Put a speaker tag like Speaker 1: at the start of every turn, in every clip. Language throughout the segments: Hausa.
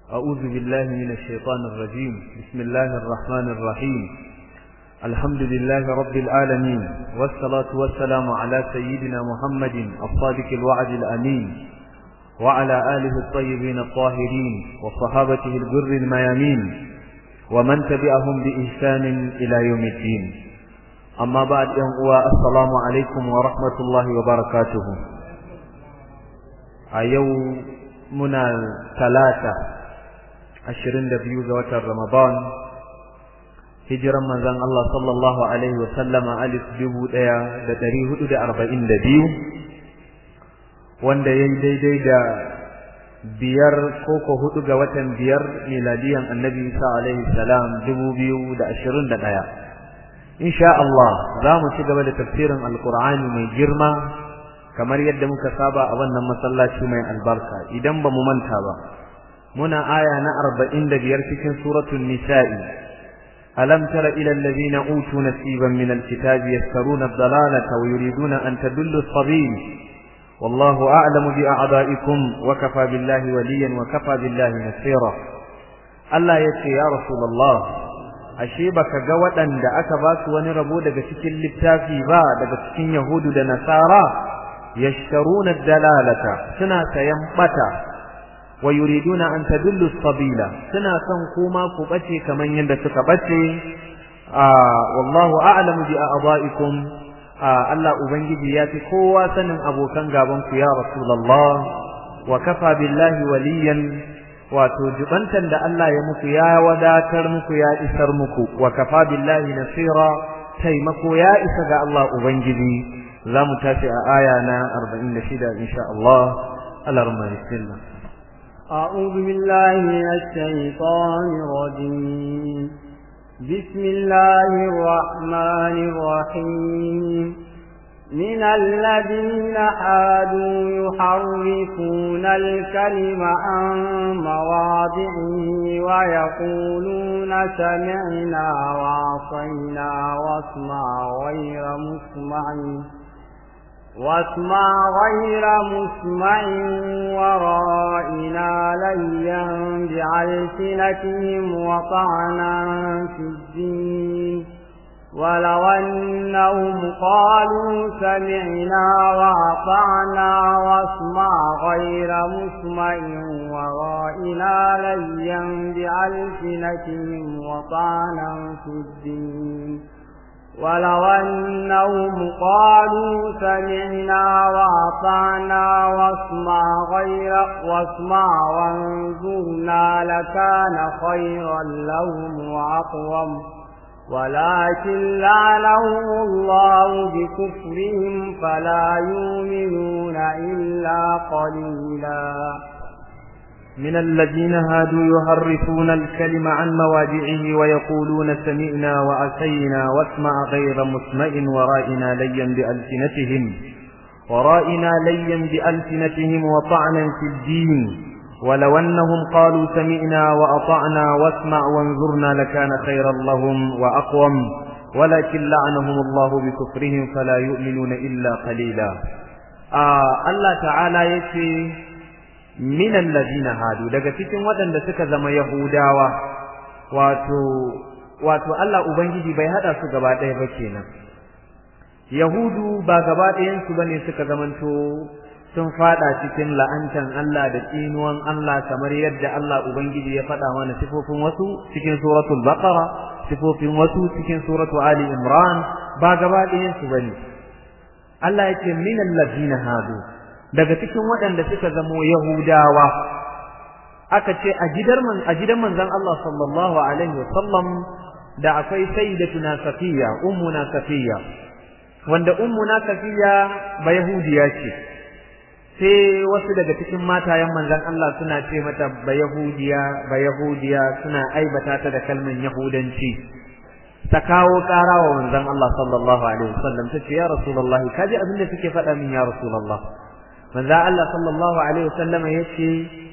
Speaker 1: أعوذ بالله من الشيطان الرجيم بسم الله الرحمن الرحيم الحمد لله رب العالمين والصلاة والسلام على سيدنا محمد الصادق الوعد الأمين وعلى آله الطيبين الطاهرين وصحابته الجر الميامين ومن تبعهم بإحسان إلى يوم الدين أما بعد ينقوى السلام عليكم ورحمة الله وبركاته أيو منا ثلاثة ashirin da biyu ga watan Ramadan hijiran manzon Allah sallallahu alaihi wa sallama alif dubu ɗaya da ɗari hudu da arba'in da biyu wanda ya yi daidai da biyar koko hudu ga watan biyar miladiyan annabi Isa alaihi salam dubu biyu da ashirin da ɗaya insha Allah za mu ci gaba da tafsirin alkur'ani mai girma kamar yadda muka saba a wannan masallaci mai albarka idan ba mu manta ba muna aya na arba'in da biyar cikin suratul nisa'i alam tara ila alladhina utu nasiban min alkitabi yaskaruna ad-dalalata wa yuriduna an tadullu as-sabil wallahu a'lamu bi a'da'ikum wa kafa billahi waliyan wa kafa billahi nasira Allah yace ya rasulullah ashe baka ga waɗanda aka ba su wani rabo daga cikin littafi ba daga cikin yahudu da nasara yashtaruna ad-dalalata suna sayan bata ويريدون أن تدلوا السبيل سنا سن كوما كبتي كمن يند سكبتي آه والله أعلم بأعضائكم آه الله أبنجي ياتي كوا سن أبو كان غابنك يا رسول الله وكفى بالله وليا وتجبنتا دا الله يمك يا وداتر مك يا إسر مك وكفى بالله نصيرا تيمك يا إسر الله أبنجي لا متاسع آيانا أربعين شدة إن شاء الله الأرمى بسم الله
Speaker 2: أعوذ بالله من الشيطان الرجيم بسم الله الرحمن الرحيم من الذين حادوا يحرفون الكلم عن مواضعه ويقولون سمعنا وعصينا واسمع غير مسمع واسمع غير مسمع ورائنا ليا بألسنتهم وطعنا في الدين ولو أنهم قالوا سمعنا وأطعنا واسمع غير مسمع ورائنا ليا بألسنتهم وطعنا في الدين ولو أنهم قالوا سمعنا وأطعنا واسمع غير واسمع وانظرنا لكان خيرا لهم وأقوم ولكن لعنهم الله بكفرهم فلا يؤمنون إلا قليلا
Speaker 1: من الذين هادوا يحرفون الكلم عن مواضعه ويقولون سمعنا وأتينا واسمع غير مسمع ورائنا ليا بألسنتهم ورائنا ليا بألسنتهم وطعنا في الدين ولو أنهم قالوا سمعنا وأطعنا واسمع وانظرنا لكان خيرا لهم وأقوم ولكن لعنهم الله بكفرهم فلا يؤمنون إلا قليلا آه الله تعالى يتي minan ladina hadu daga cikin waɗanda suka zama yahudawa wato wato Allah ubangiji bai hada su gaba ɗaya ba kenan yahudu ba gaba ɗayan su bane suka zamanto sun fada cikin la'antan Allah da tsinuwan Allah kamar yadda Allah ubangiji ya faɗa mana sifofin wasu cikin suratul baqara sifofin wasu cikin suratul ali imran ba gaba ɗayan su bane Allah yake minan ladina hadu daga cikin waɗanda suka zamo Yahudawa aka ce a gidan man a gidan manzon Allah sallallahu alaihi wasallam da akwai sayyidatuna Safiya ummuna Safiya wanda ummuna Safiya ba Yahudiya ce sai wasu daga cikin matayen manzon Allah suna ce mata ba Yahudiya ba Yahudiya suna aibata ta da kalman Yahudanci ta kawo ƙara wa manzon Allah sallallahu alaihi wasallam ta ce ya Rasulullahi kaji abin da suke faɗa min ya Rasulullah manzo Allah sallallahu alaihi wasallam yace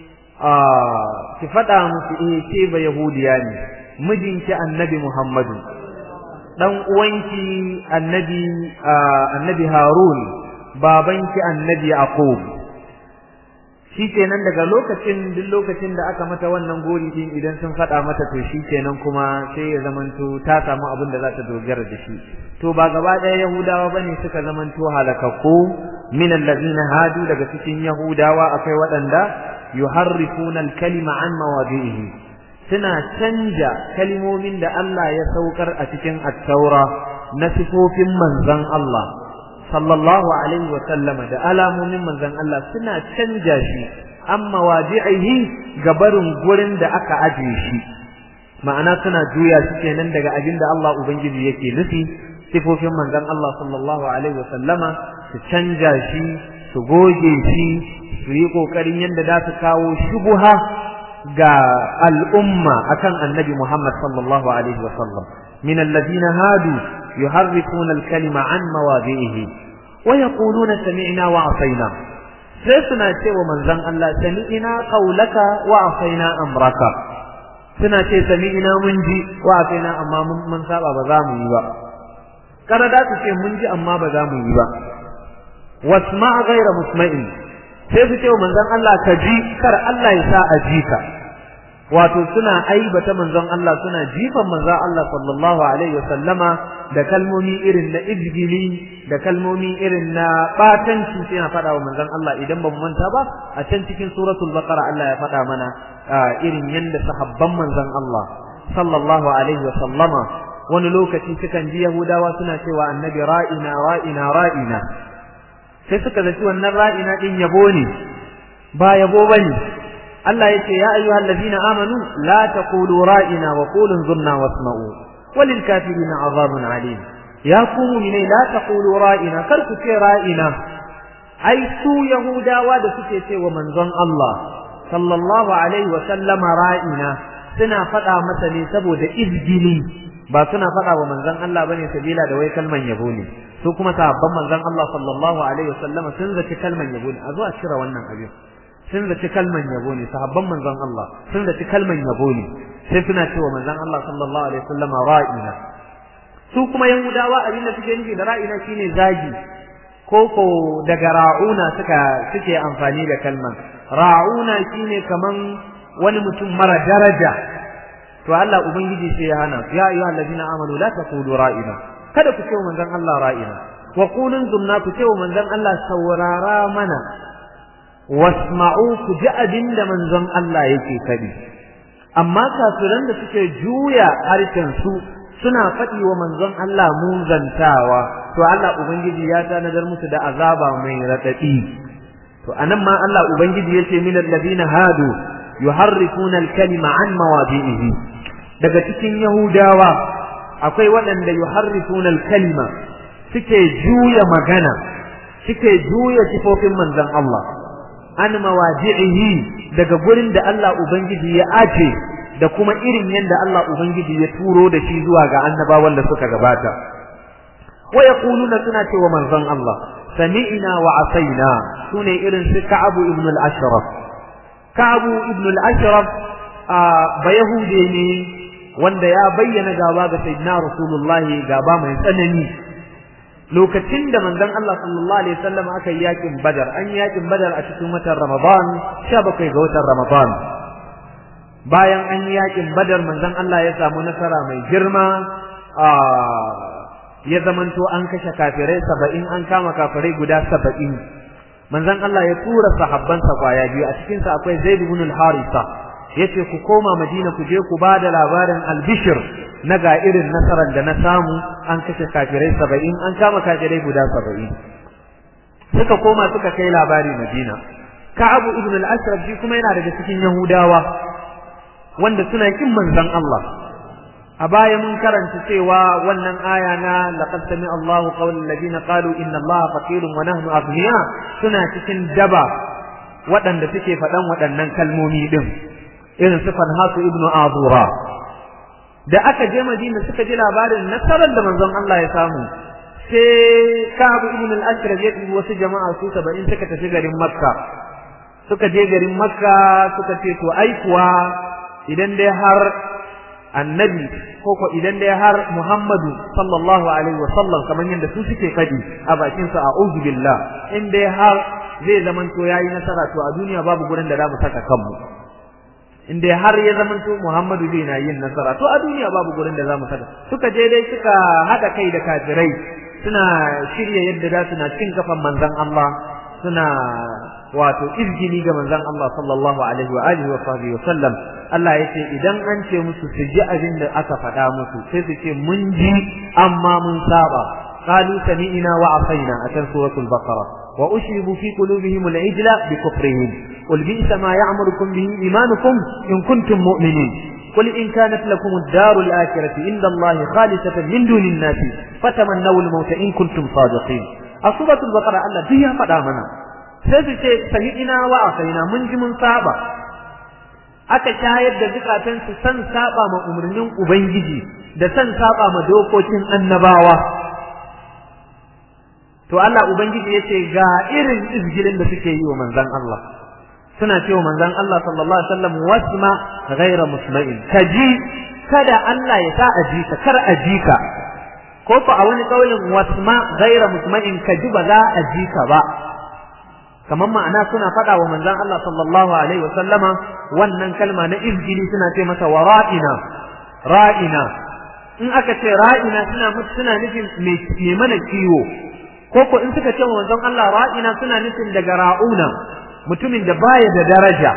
Speaker 1: ah ki fada musu eh ke ba yahudiya ne mijinki annabi Muhammadu dan uwanki annabi annabi Harun babanki annabi Yaqub shikenan daga lokacin duk lokacin da aka mata wannan gori din idan sun faɗa mata to shikenan kuma sai ya zamanto ta samu abin da za ta dogara da shi to ba gaba ɗaya yahudawa bane suka zamanto halakakku min allazina hadu daga cikin yahudawa akwai waɗanda yuharrifuna al-kalima an mawadi'ihi suna canja kalimomin da Allah ya saukar a cikin at-taura na sifofin manzon Allah sallallahu alaihi wa sallama da alamomin manzon Allah suna canja shi amma wadi'ihi gabarin gurin da aka ajiye shi ma'ana suna juya shi kenan daga abin da Allah ubangiji yake nufi sifofin manzon Allah sallallahu alaihi wa sallama su canja shi su goge shi su yi kokarin yadda za su kawo shubuha ga al'umma akan annabi Muhammad sallallahu alaihi wa sallam min alladhina hadu yuharrifuna al-kalima an mawadi'ihi wa yaquluna sami'na wa asaina sai suna cewa manzon Allah sami'na qaulaka wa asaina amraka suna ce sami'na mun ji wa asaina amma mun saba ba za mu yi ba kada da su ce mun ji amma ba za mu yi ba wasma ghayra musma'in sai su ce wa manzon Allah ka ji kar Allah ya sa a ji ka wato suna aibata manzon Allah suna jifan manzon Allah sallallahu alaihi wasallama da kalmomi irin na izgili da kalmomi irin na batanci sai na faɗa wa manzon Allah idan ba mu manta ba a can cikin suratul baqara Allah ya faɗa mana irin yanda sahabban manzon Allah sallallahu alaihi wasallama wani lokaci sukan ji Yahudawa suna cewa annabi ra'ina ra'ina ra'ina sai suka zaci wannan ra'ina din yabo ne ba yabo bane Allah yace ya ayyuhal ladina amanu la taqulu ra'ina wa qulu zunna wasma'u walil kafirina azabun alim ya ku mu'minai la taqulu ra'ina kar ku ce ra'ina ai su yahudawa da suke cewa manzon Allah sallallahu alaihi wa sallama ra'ina suna faɗa masa ne saboda izgili ba suna faɗa wa manzon Allah bane sabila da wai kalman yabo ne su kuma sahabban manzon Allah sallallahu alaihi wasallam sun zaci kalman yabo ne a zo a cire wannan abin sun zaci kalman yabo ne sahabban manzon Allah sun zaci kalman yabo ne sai suna cewa manzon Allah sallallahu alaihi wasallam ra'ina su kuma yahudawa abin da suke nufi da ra'ina shine zagi koko daga ra'una suka suke amfani da kalman ra'una shine kaman wani mutum mara daraja to Allah ubangiji sai ya hana ya ayyuhal ladina amanu la taqulu ra'ina kada ku ce wa manzon Allah ra'ina wa qulun zunna ku ce wa manzon Allah saurara mana wasma'u ku ji abinda manzon Allah yake kadi amma kafiran da suke juya harshen su suna faɗi wa manzon Allah muzantawa to Allah ubangiji ya tanadar musu da azaba mai radadi to anan ma Allah ubangiji yace minal ladina hadu yuharrifuna al-kalima an mawadi'ihi daga cikin yahudawa akwai waɗanda yuharrifuna al-kalima suke juya magana suke juya sifofin manzon Allah an mawadi'ihi daga gurin da Allah ubangiji ya ace da kuma irin yadda Allah ubangiji ya turo da shi zuwa ga annabawan da suka gabata wa yaquluna suna cewa manzon Allah sami'na wa asaina sune irin su Ka'ab ibn al-Ashraf Ka'ab ibn al-Ashraf ba Yahude ne wanda ya bayyana gaba ga Sayyidina Rasulullah gaba mai tsanani lokacin da manzon Allah sallallahu alaihi wasallam aka yi yakin Badar an yi yakin Badar a cikin watan Ramadan 17 ga watan Ramadan bayan an yi yakin Badar manzon Allah ya samu nasara mai girma ya zamanto an kashe kafirai saba'in an kama kafirai guda saba'in manzon Allah ya tura sahabbansa kwaya biyu a cikin sa akwai Zaid ibn al-Harisa yace ku koma Madina ku je ku bada labarin al-Bishr na ga irin nasarar da na samu an kashe kafirai saba'in an kama kafirai guda saba'in suka koma suka kai labari Madina Ka'ab ibn al-Ashraf shi kuma yana daga cikin Yahudawa wanda suna kin manzon Allah a baya mun karanta cewa wannan aya na laqad sami Allahu qawlan ladina qalu inna Allaha faqirun wa nahnu aghniya suna cikin daba waɗanda suke faɗan waɗannan kalmomi din irin su Fanhasu ibnu Azura da aka je Madina suka ji labarin nasarar da manzon Allah ya samu sai Ka'ab ibn al-Ashraf ya dubi wasu jama'a su 70 suka tafi garin Makka suka je garin Makka suka ce to ai kuwa idan dai har annabi ko ko idan dai har Muhammadu sallallahu alaihi wa sallam kamar yadda su suke fadi a bakin sa a'udhu billah in dai har zai zamanto yayi nasara to a duniya babu gurin da za mu saka kanmu in dai har ya zamanto Muhammadu zai na yin nasara to a duniya babu gurin da za mu saka suka je dai suka hada kai da kafirai suna shirya yadda za su na cin kafan manzon Allah suna wato izgini ga manzon Allah sallallahu alaihi wa alihi wa sahbihi wa sallam Allah ya ce idan an ce musu su ji abin da aka faɗa musu sai su ce mun ji amma mun saba qalu sami'na wa asaina a kan suratul baqara wa ushribu fi qulubihim al-ijla bi kufrihim qul bi'sa ma ya'murukum bihi imanukum in kuntum mu'minin قل إن كانت لكم الدار الآخرة عند الله خالصة من دون الناس فتمنوا الموت إن كنتم صادقين السورة البقرة الله فيها فدامنا سيسي سمعنا وعصينا من من صعبة aka shayar da zukatansu san saba ma umarnin Ubangiji da san saba ma dokokin annabawa. To Allah Ubangiji ya ce ga irin izgilin da suke yi wa manzan Allah. Suna ce wa manzan Allah sallallahu Alaihi wasallam wasma ghaira musma'in. Ka ji kada Allah ya sa a ji ka kar a ji ka. Ko fa a wani kaulin wasma ghaira musma'in ka ji ba za a ji ka ba. kamar ma'ana suna faɗa wa manzon Allah sallallahu alaihi wasallama wannan kalma na izgili suna ce masa wa ra'ina ra'ina in aka ce ra'ina suna suna nufin mai mana kiwo ko ko in suka ce wa manzon Allah ra'ina suna nufin daga ra'una mutumin da baya da daraja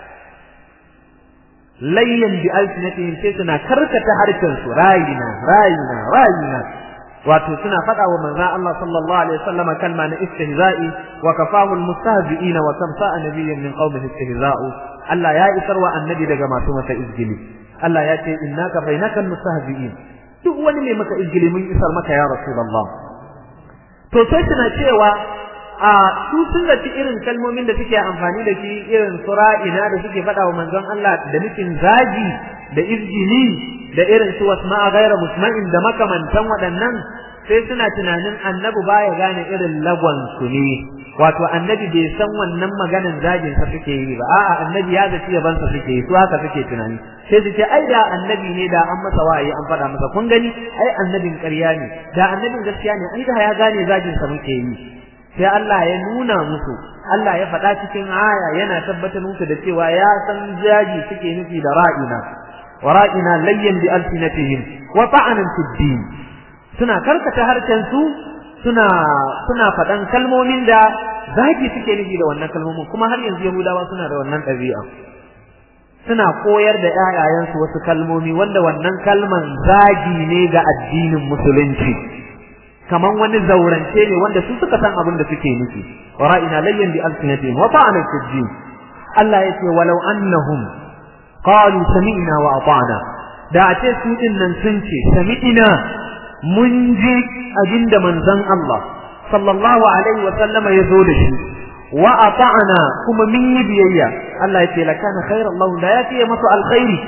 Speaker 1: layyan bi alsinatihim sai suna karkata harshen su ra'ina ra'ina ra'ina wato suna faɗa wa manzon Allah sallallahu alaihi wasallam kalma na istihza'i wa kafahu almustahzi'ina wa kam sa'a nabiyyan min qaumihi istihza'u Allah ya isar wa annabi daga masu masa izgili Allah ya ce innaka bainaka almustahzi'in duk wani mai maka izgili mun isar maka ya rasulullah to sai suna cewa a su sun zaci irin kalmomin da suke amfani da shi irin sura'ina da suke faɗa wa manzon Allah da nufin zagi da izgili da irin su wasma'a gaira musma'in da makamantan waɗannan sai suna tunanin annabi baya gane irin lagwan su ne wato annabi bai san wannan maganan zagin sa suke yi ba a'a annabi ya zaci yaban sa suke yi su haka suke tunani sai su ce ai da annabi ne da an masa wa'ayi an faɗa masa kun gani ai annabin ƙarya ne da annabin gaskiya ne ai da ya gane zagin sa muke yi sai Allah ya nuna musu Allah ya faɗa cikin aya yana tabbatar musu da cewa ya san jaji suke nufi da ra'ina ورائنا ليا بألسنتهم وطعنا في الدين suna karkata harshen su suna suna faɗan kalmomin da zagi suke nufi da wannan kalmomin kuma har yanzu Yahudawa suna da wannan ɗabi'a suna koyar da ƴaƴayensu wasu kalmomi wanda wannan kalman zagi ne ga addinin musulunci kaman wani zaurance ne wanda su suka san abin da suke nufi wara'ina layyan bi alsinatihim wa ta'ana fi din Allah yace walau annahum qalu sami'na wa ata'na da a ce su din nan sun ce sami'na mun ji abinda manzon Allah sallallahu alaihi wa sallama ya zo da shi wa ata'na kuma mun yi biyayya Allah ya ce la kana khairan lahu da ya fiye musu alkhairi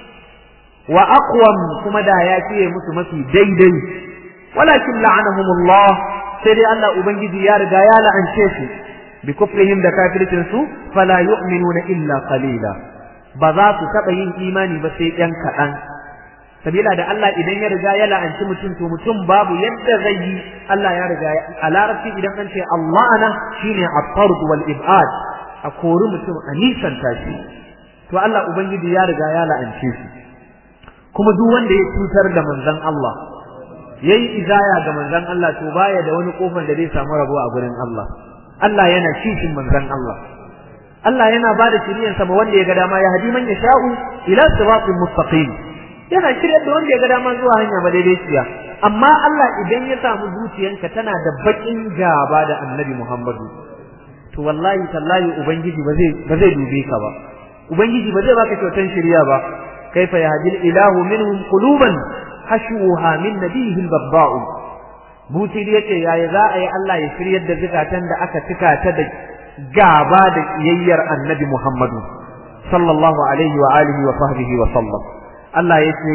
Speaker 1: wa aqwam kuma da ya fiye musu mafi daidai walakin la'anahumullah sai dai Allah ubangiji ya riga ya la'ance su bi kufrihim da kafircin su fala yu'minuna illa qalila ba za su taɓa yin imani ba sai ɗan kaɗan sabila da Allah idan ya riga ya la'anci mutum to mutum babu yadda zai yi Allah ya riga a larabci idan an ce Allah ana shine at-tard wal ibad a kori mutum a nisanta shi to Allah ubangiji ya riga ya la'ance shi kuma duk wanda ya cutar da manzon Allah yayi izaya ga manzon Allah to baya da wani kofar da zai samu rabo a gurin Allah Allah yana kishin manzon Allah Allah yana ba da shiriyar sama wanda ya ga dama ya hadi man yasha'u ila siratin mustaqim yana shiryar da wanda ya ga dama zuwa hanya madaidaiciya amma Allah idan ya samu zuciyanka tana da bakin gaba da Annabi Muhammadu to wallahi tallahi ubangiji ba zai ba zai dube ka ba ubangiji ba zai baka kyautan shiriya ba kaifa yahdil ilahu minhum quluban hashuha min nabiyhi al-babba'u buti yace yaya za a yi Allah ya shiryar da zukatan da aka cika ta da gaba da kiyayyar annabi Muhammadu sallallahu alaihi wa alihi wa sahbihi wa sallam Allah yace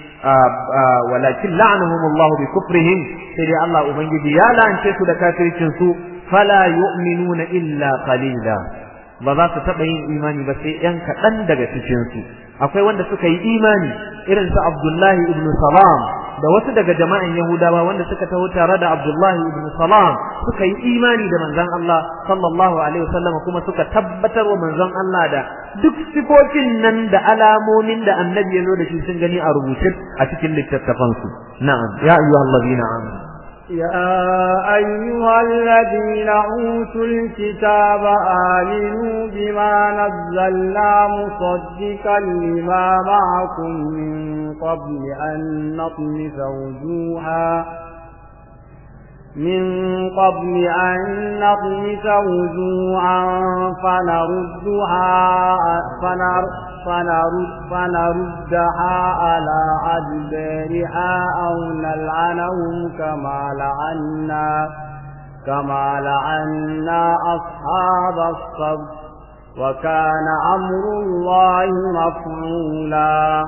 Speaker 1: walakin la'anahum Allah bi kufrihim sai dai Allah ubangiji ya la'ance su da kafircin su fala yu'minuna illa qalila ba za su taɓa yin imani ba sai ‘yan kaɗan daga cikinsu akwai wanda suka yi imani irin su Abdullahi ibn Salam da wasu daga jama'an Yahudawa wanda suka taho tare da Abdullahi ibn Salam suka yi imani da manzon Allah sallallahu alaihi wasallam kuma suka tabbatar wa manzon Allah da duk sifofin nan da alamomin da annabi ya zo da shi sun gani a rubuce a cikin littattafansu na'am ya ayyuhallazina amanu
Speaker 2: يا أيها الذين أوتوا الكتاب آمنوا بما نزلنا مصدقا لما معكم من قبل أن نطمس وجوها من قبل أن نطمس وجوها فنردها فنر فنرد فنردها على أدبارها أو نلعنهم كما لعنا كما لعنا أصحاب الصبر وكان أمر الله مفعولا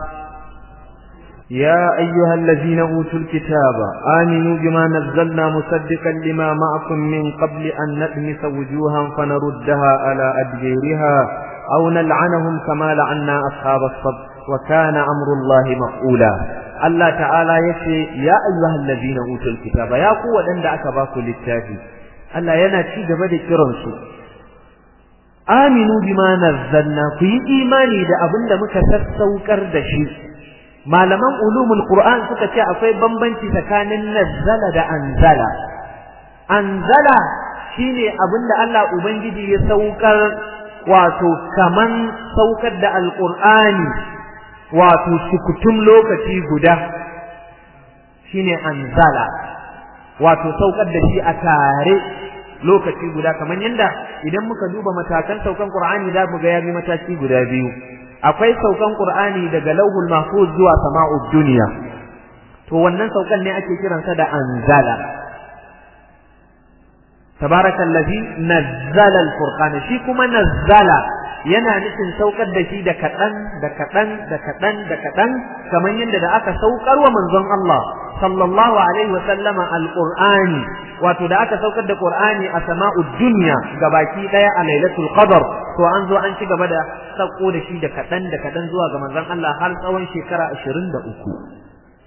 Speaker 1: يا أيها الذين أوتوا الكتاب آمنوا بما نزلنا مصدقا لما معكم من قبل أن نطمس وجوها فنردها على أدبيرها أو نلعنهم كما لعنا أصحاب الصد وكان أمر الله مفعولا الله تعالى يشي يا أيها الذين أوتوا الكتاب يا قوة عند أكباكم للتافي الله يناتي جبد كرنسو آمنوا بما نزلنا في إيماني دا أبن مكسسوكر دشي malaman ulumul qur'an suka ce akwai bambanci tsakanin nazzala da anzala anzala shine abinda Allah ubangiji ya saukar wato kaman saukar da alqur'ani wato sukutum lokaci guda shine anzala wato saukar da shi a tare lokaci guda kaman yanda idan muka duba matakan saukan qur'ani za mu ga ya bi mataki guda biyu akwai saukan Qur'ani daga Lauhul Mahfuz zuwa Sama'ud Dunya to wannan saukan ne ake kiransa da anzala tabarakallazi nazzala al-furqan shi kuma nazzala yana nufin saukar da shi da kadan da kadan da kadan da kadan kamar yadda da aka saukar wa manzon Allah sallallahu alaihi wa sallama al-Qur'ani wato da aka saukar da Qur'ani a sama'ud dunya gabaki daya a lailatul qadr to an zo an ci gaba da sauko da shi da kadan da kadan zuwa ga manzon Allah har tsawon shekara 23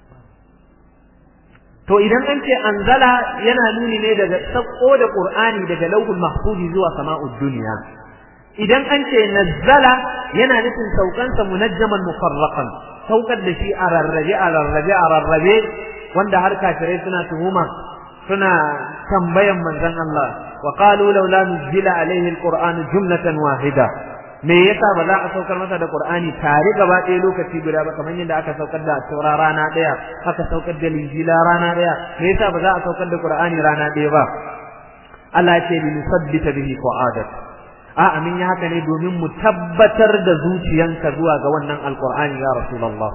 Speaker 1: to idan an ce anzala yana nuni ne daga sauko da Qur'ani daga lauhul mahfuz zuwa sama'ud dunya idan an ce nazzala yana nufin saukansa munajjaman mufarraqan saukar da shi a rarrabe a rarrabe a rarrabe wanda har kafirai suna tuhuma suna tambayan manzon Allah wa qalu laula nuzila alaihi alquran jumlatan wahida me yasa ba za a saukar masa da qur'ani tare gaba ɗaya lokaci guda ba kamar yadda aka saukar da taura rana ɗaya aka saukar da linjila rana ɗaya me yasa ba za a saukar da qur'ani rana ɗaya ba Allah ya ce li nusabbita bihi qu'adak a amin ya haka ne domin mu tabbatar da zuciyanka zuwa ga wannan alqur'ani ya rasulullah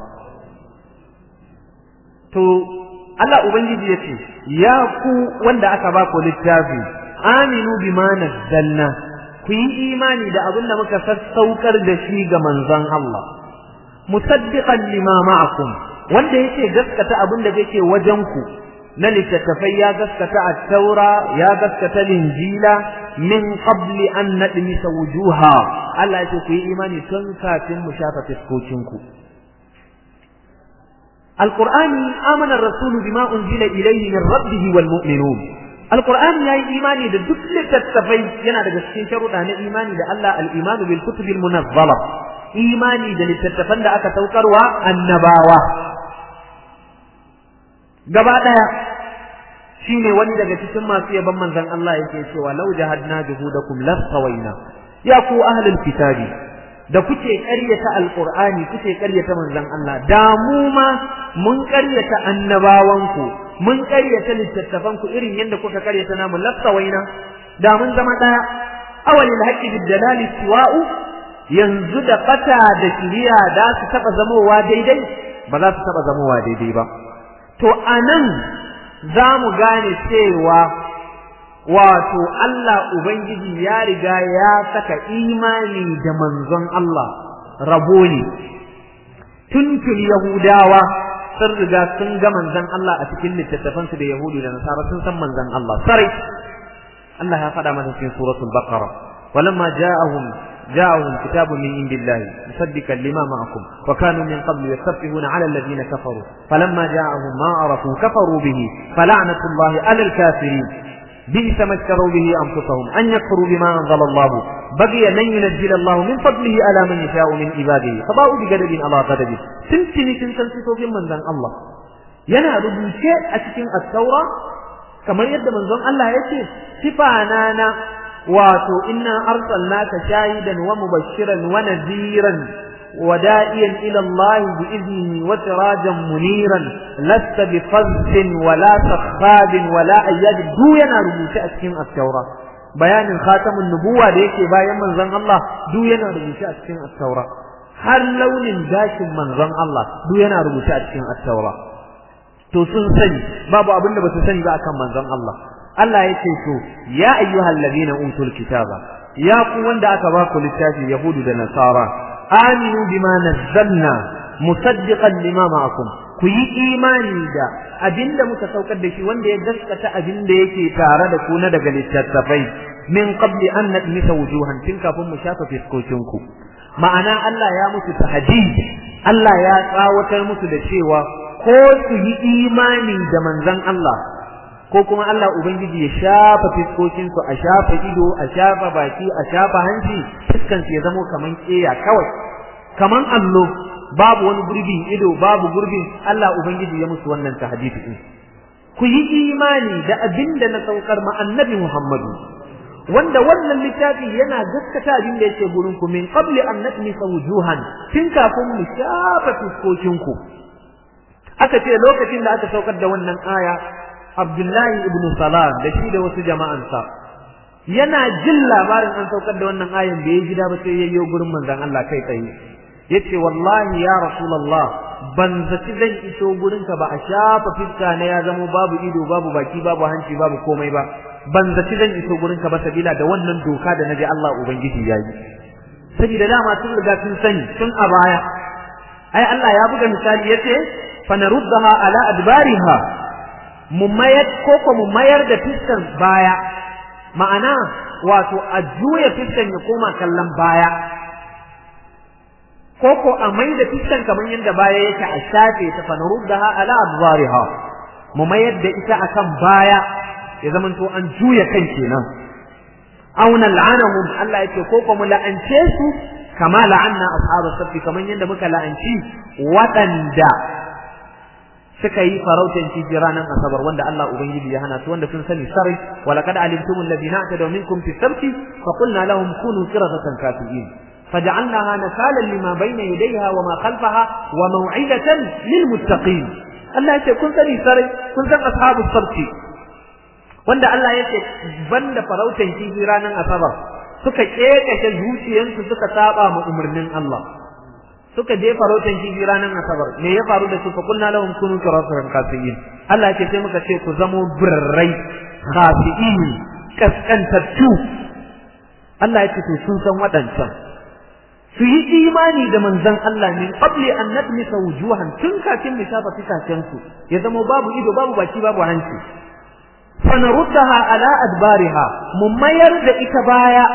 Speaker 1: to Allah Ubangiji ya ce, Ya ku wanda aka ba ku littafi, aminu bima nazzalna ku yi imani da abin da muka sassaukar da shi ga manzon Allah. Musaddiqan lima ma'akum wanda yake gaskata abin da yake wajen ku na littattafai ya gaskata a taura ya gaskata linjila min qabli an nadmisa wujuha Allah ya ce ku yi imani tun kafin mu shafa fiskokinku. القرآن آمن الرسول بما أنزل إليه من ربه والمؤمنون القرآن يا إيماني ده دكل تتفي ينا ده جسكين شروط أنا إيماني ده الله الإيمان بالكتب المنزلة إيماني ده لتتفن ده أكا توكر والنباوة gaba ɗaya shine wani daga cikin masu yaban manzon Allah yake cewa law jahadna juhudakum lasawaina ya ku ahlul kitabi da kuke ƙaryata alƙur'ani kuke ƙaryata manzon Allah da mu ma mun ƙaryata annabawanku mun ƙaryata littattafanku irin yadda kuka ƙaryata namu lafsawaina da mun zama ɗaya awalil haqqi bid dalali siwa'u yanzu da fata da kiriya da su taɓa zamowa daidai ba za su taɓa zamowa daidai ba to anan za mu gane cewa wato Allah Ubangiji ya riga ya saka imani da manzon Allah rabo ne tuntun Yahudawa sun riga sun ga manzon Allah a cikin littattafansu da Yahudu da Nasara sun san manzon Allah sarai Allah ya faɗa masa cikin suratul Baqara walamma ja'ahum جاءهم كتاب من عند الله مصدقا لما معكم وكانوا من قبل يستفتحون على الذين كفروا فلما جاءهم ما عرفوا كفروا به فلعنة الله على الكافرين بئس ما اشتروا به أنفسهم أن يكفروا بما أنزل الله بقي لن ينزل الله من فضله على من يشاء من عباده فباءوا بغضب على غضب تنتني تنتنسي في من ذن الله yana rubuce a cikin at-taura kamar yadda manzon Allah yake sifana na wato inna arsalnaka shahidan wa mubashiran wa nadhiran wa da'iyan ila Allah bi idnihi wa sirajan muniran lasta bi fazzin wa la sakhabin wa la ayyad du yana rubuce a cikin at-taura bayanin khatamun nubuwa da yake bayan manzon Allah du yana rubuce a cikin at-taura har launin gashin manzon Allah du yana rubuce a cikin at-taura to sun sani babu abinda ba su sani ba akan manzon Allah Allah ya ce to ya ayyuhal ladina utul kitaba ya ku wanda aka ba ku littafi yahudu da nasara aminu bima nazzalna musaddiqan lima ma'akum ku yi imani da abinda muka saukar da shi wanda ya gaskata abinda yake tare da ku na daga littattafai min qabli an nadmisa wujuhan tun kafin mu shafa fiskokinku ma'ana Allah ya musu tahdid Allah ya tsawatar musu da cewa ko su yi imani da manzon Allah ko kuma Allah Ubangiji ya shafa fiskokinsu a shafa ido a shafa baki a shafa hanci fiskansu ya zamo kaman keya kawai kaman allo babu wani gurbin ido babu gurbin Allah Ubangiji ya musu wannan tahdidi din ku yi imani da abinda na saukar ma annabi Muhammadu wanda wannan littafi yana gaskata abin da yake gurin ku min qabli an natmisa wujuhan tun kafin mu shafa fiskokinku aka ce lokacin da aka saukar da wannan aya Abdullahi ibn Salam da shi da wasu jama'ansa yana jin labarin an saukar da wannan ayan da ya gida ba sai yayyo gurin manzon Allah kai tsaye yace wallahi ya rasulullah ban zaci zan iso gurin ka ba a shafa fiska na ya zamo babu ido babu baki babu hanci babu komai ba ban zaci zan iso gurin ka ba sabila da wannan doka da naji Allah ubangiji yayi saboda dama sun riga sun sani tun a baya ai Allah ya buga misali yace fa naruddaha ala adbariha mu mayar ko ko mu mayar da fiskan baya ma'ana wato a juya fiskan ya koma kallon baya ko ko a mai da fiskan kamar yadda baya yake a shafe ta fa naruddaha ala adbariha mu mayar da ita akan baya ya zamanto an juya kan kenan aw nal'anahum Allah yake ko ko mu la'ance su kama la'anna ashabas safi kamar yadda muka la'anci waɗanda suka yi farautan kifi ranar asabar wanda Allah ubangiji ya hana su wanda sun sani sarai wa laqad alimtum alladhina atadaw minkum fi sabti fa qulna lahum kunu qiradatan kafirin faj'alnaha nakalan lima bayna yadayha wa ma khalfaha wa maw'idatan lil muttaqin Allah yace kun sani sarai kun san ashabus sabti wanda Allah yace banda farautan kifi ranar asabar suka kekashe zuciyansu suka saba ma umarnin Allah suka je farautan kifi ranar asabar me ya faru da su fa kunna lahum kunu qiratan khasiin Allah ya ce sai muka ce ku zamo birrai khasiin kaskantattu Allah ya ce to sun san wadancan su yi imani da manzon Allah min qabli an nadmisa wujuhan tun kafin mu shafa fikacen su ya zama babu ido babu baki babu hanci fanaruddaha ala adbariha mu mayar da ita baya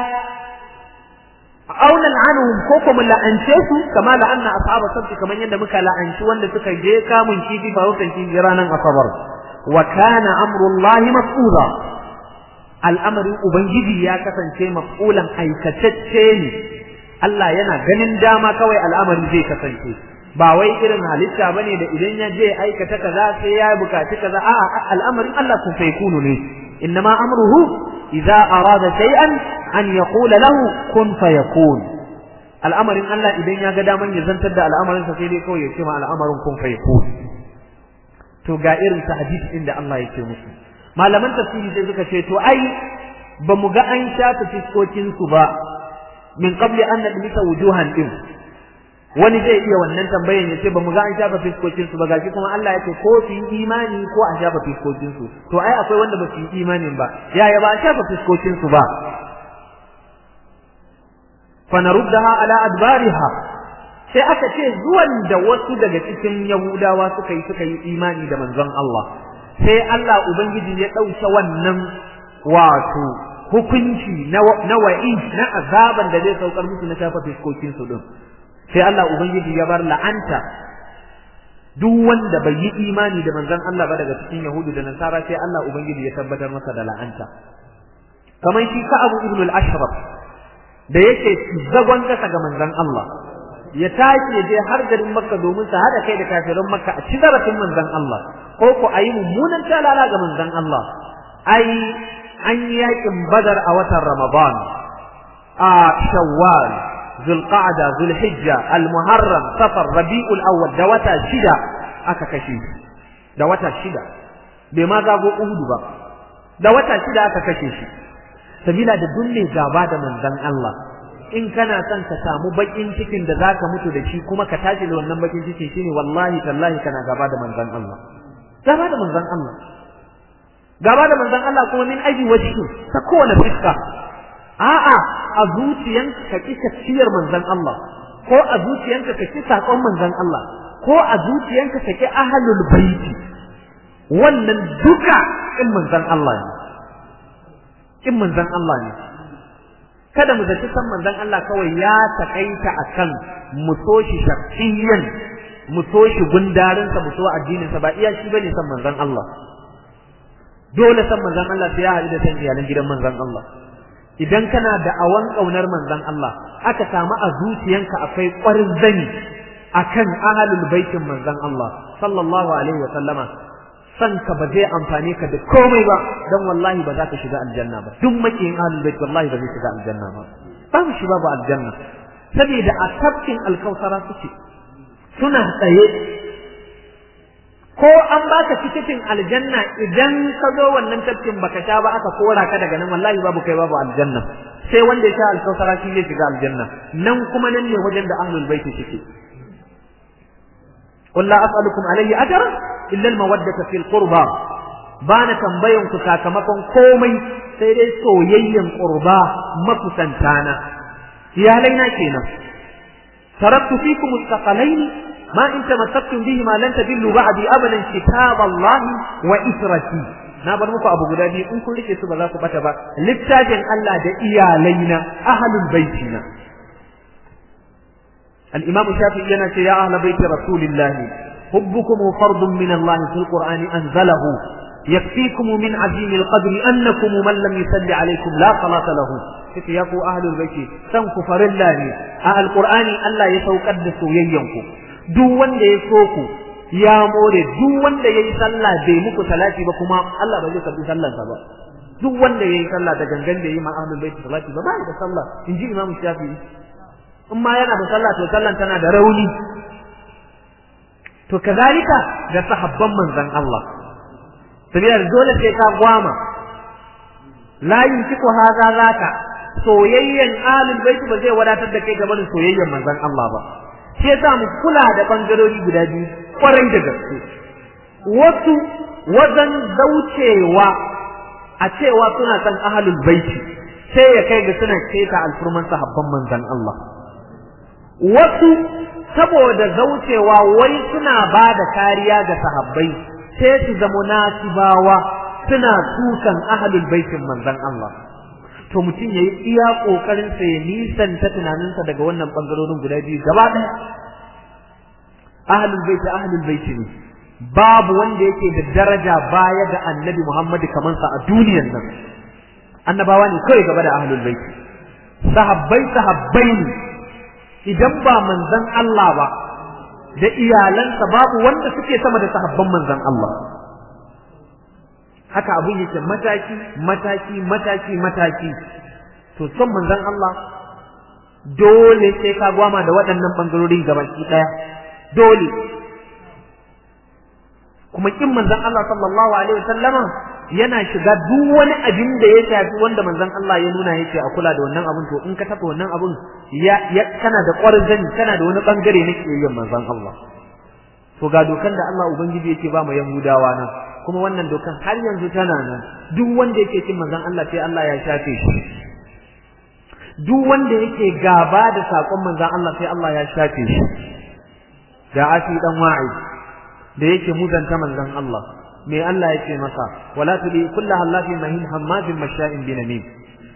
Speaker 1: auna la'anuhum ko kuma la'ance su kama la'anna ashaba sabti kaman yadda muka la'anci wanda suka je kamun kifi farautan kifi ranar asabar wa kana amrullahi mas'ula al'amarin ubangiji ya kasance mas'ulan aikatacce ne Allah yana ganin dama kawai al'amari zai kasance ba wai irin halitta bane da idan ya je aikata kaza sai ya bukaci kaza a'a al'amarin Allah kun sai kunu ne innama amruhu idza arada shay'an an yaqula lahu kun fayakun al'amarin Allah idan ya ga daman ya zantar da al'amarin sa sai dai kawai ya ce ma al'amarin kun fayakun to ga irin tahdid din da Allah yake musu malaman tafsiri sai suka ce to ai ba mu ga an shafa fiskokin su ba min qabli an nadmisa wujuhan din wani zai iya wannan tambayan ya ce ba mu ga an shafa fiskokin su ba gashi kuma Allah ya ce ko su yi imani ko a shafa fiskokin su to ai akwai wanda ba su yi imanin ba yaya ba a shafa fiskokin su ba fa naruddaha ala adbariha sai aka ce zuwan da wasu daga cikin yahudawa suka yi suka yi imani da manzon Allah sai Allah ubangiji ya ɗauke wannan wato hukunci na wa'i na azaban da zai saukar musu na shafa fiskokin su din sai Allah ubangiji ya bar la'anta duk wanda bai yi imani da manzon Allah ba daga cikin yahudu da nasara sai Allah ubangiji ya tabbatar masa da la'anta kamar shi ka abu ibn al-ashraf da yake zagon kasa ga manzon Allah ya tashi ya je har garin makka domin sa hada kai da kafiran makka a ci zarafin manzon Allah ko ko ayi mummunan talala ga manzon Allah ai an yi yakin badar a watan ramadan a shawwal zulqa'da zulhijja almuharram safar rabiul awwal da wata shida aka kashe da wata shida bai ma zago uhudu ba da wata shida aka kashe shi sabila da dunne gaba da manzon Allah in kana son ka samu bakin cikin da zaka mutu da shi kuma ka tashi da wannan bakin cikin shine wallahi tallahi kana gaba da manzon Allah gaba da manzon Allah gaba da manzon Allah kuma min aji wajhi ta kowane fiska a'a a zuciyanka ka ki tafsiyar manzon Allah ko a zuciyanka ka ki sakon manzon Allah ko a zuciyanka ka ki ahlul baiti wannan duka in manzon Allah ne in manzon Allah ne kada mu zaci san manzon Allah kawai ya takaita akan mu so shi shakhsiyan mu so shi gundarinsa mu so addinin sa ba iya shi bane san manzon Allah dole san manzon Allah sai ya haɗu da san iyalan gidan manzon Allah idan kana da awan kaunar manzon Allah aka samu a zuciyanka akwai ƙwarin zani akan ahlul baitin manzon Allah sallallahu alaihi wa sallama san ka ba zai amfane ka da komai ba dan wallahi ba za ka shiga aljanna ba duk makiyin ahlul bait wallahi ba zai shiga aljanna ba babu shi babu aljanna saboda a tafkin alkausara suke suna tsaye ko an baka tikitin aljanna idan ka zo wannan tafkin baka sha ba aka kora ka daga nan wallahi babu kai babu aljanna sai wanda ya sha alkausara shi zai shiga aljanna nan kuma nan ne wajen da ahlul bait suke قل لا أسألكم عليه أجرا إلا المودة في القربى bana tambayan ku sakamakon komai sai dai soyayyen qurba mafusantana iyalaina kenan taraktu fikum mustaqalaini ma in tamassaktum bihi ma lan tadillu ba'di abadan kitab Allah wa israti na bar muku abu guda biyu in kun rike su ba za ku bata ba littafin Allah da iyalaina ahlul baitina al-imam shafi'i yana ce ya ahlul baiti rasulillahi حبكم فرض من الله في القرآن أنزله يكفيكم من عظيم القدر أنكم من لم يصلي عليكم لا صلاة له يقول أهل البيت سنكفر الله أهل القرآن ألا يتوقد سوينكم دو wanda ya so ku ya more duk wanda yayi sallah bai muku salati ba kuma Allah ba zai karbi sallarsa ba duk wanda yayi sallah da gangan da yayi ma ahlul bait salati ba bai da sallah inji Imam Shafi'i in ma yana da sallah to sallan tana da rauni to kazalika da sahabban manzon Allah saboda dole sai ka gwama la yuntiku hadha zaka soyayyen alul bait ba zai wadatar da kai game da soyayyen manzon Allah ba sai yasa mu kula da bangarori guda biyu kwarai da gaske wasu wajen zaucewa a cewa suna san ahlul bait sai ya kai ga suna keta alfurman sahabban manzon Allah wasu saboda zaucewa wai suna ba da kariya ga sahabbai sai su zama nasibawa suna sukan ahlul baitin manzon Allah to mutum yayi iya kokarin sa ya nisanta tunaninsa daga wannan bangarorin guda biyu gaba daya ahlul bait ahlul bait ne babu wanda yake da daraja baya ga annabi Muhammad kaman sa a duniyar nan annabawa ne kai gaba da ahlul bait sahabbai sahabbai ne idan ba manzon Allah ba da iyalansa babu wanda suke sama da sahabban manzon Allah haka abun yake mataki mataki mataki mataki to son manzon Allah dole sai ka gwama da waɗannan bangarorin gabaki ɗaya dole kuma kin manzon Allah sallallahu alaihi wasallama yana shiga duk wani abin da ya shafi wanda manzon Allah ya nuna yake a kula da wannan abun to in ka tafi wannan abun ya, kana da ƙwarzani kana da wani bangare na kiyayen manzon Allah to ga dokan da Allah ubangiji yake ba mu Yahudawa nan kuma wannan dokan har yanzu tana nan duk wanda yake cin manzon Allah sai Allah ya shafe shi duk wanda yake gaba da sakon manzon Allah sai Allah ya shafe shi da asi dan wa'i da yake muzanta manzon Allah me Allah yake masa wala tudi kullaha allati mahin hammazin masha'in binamin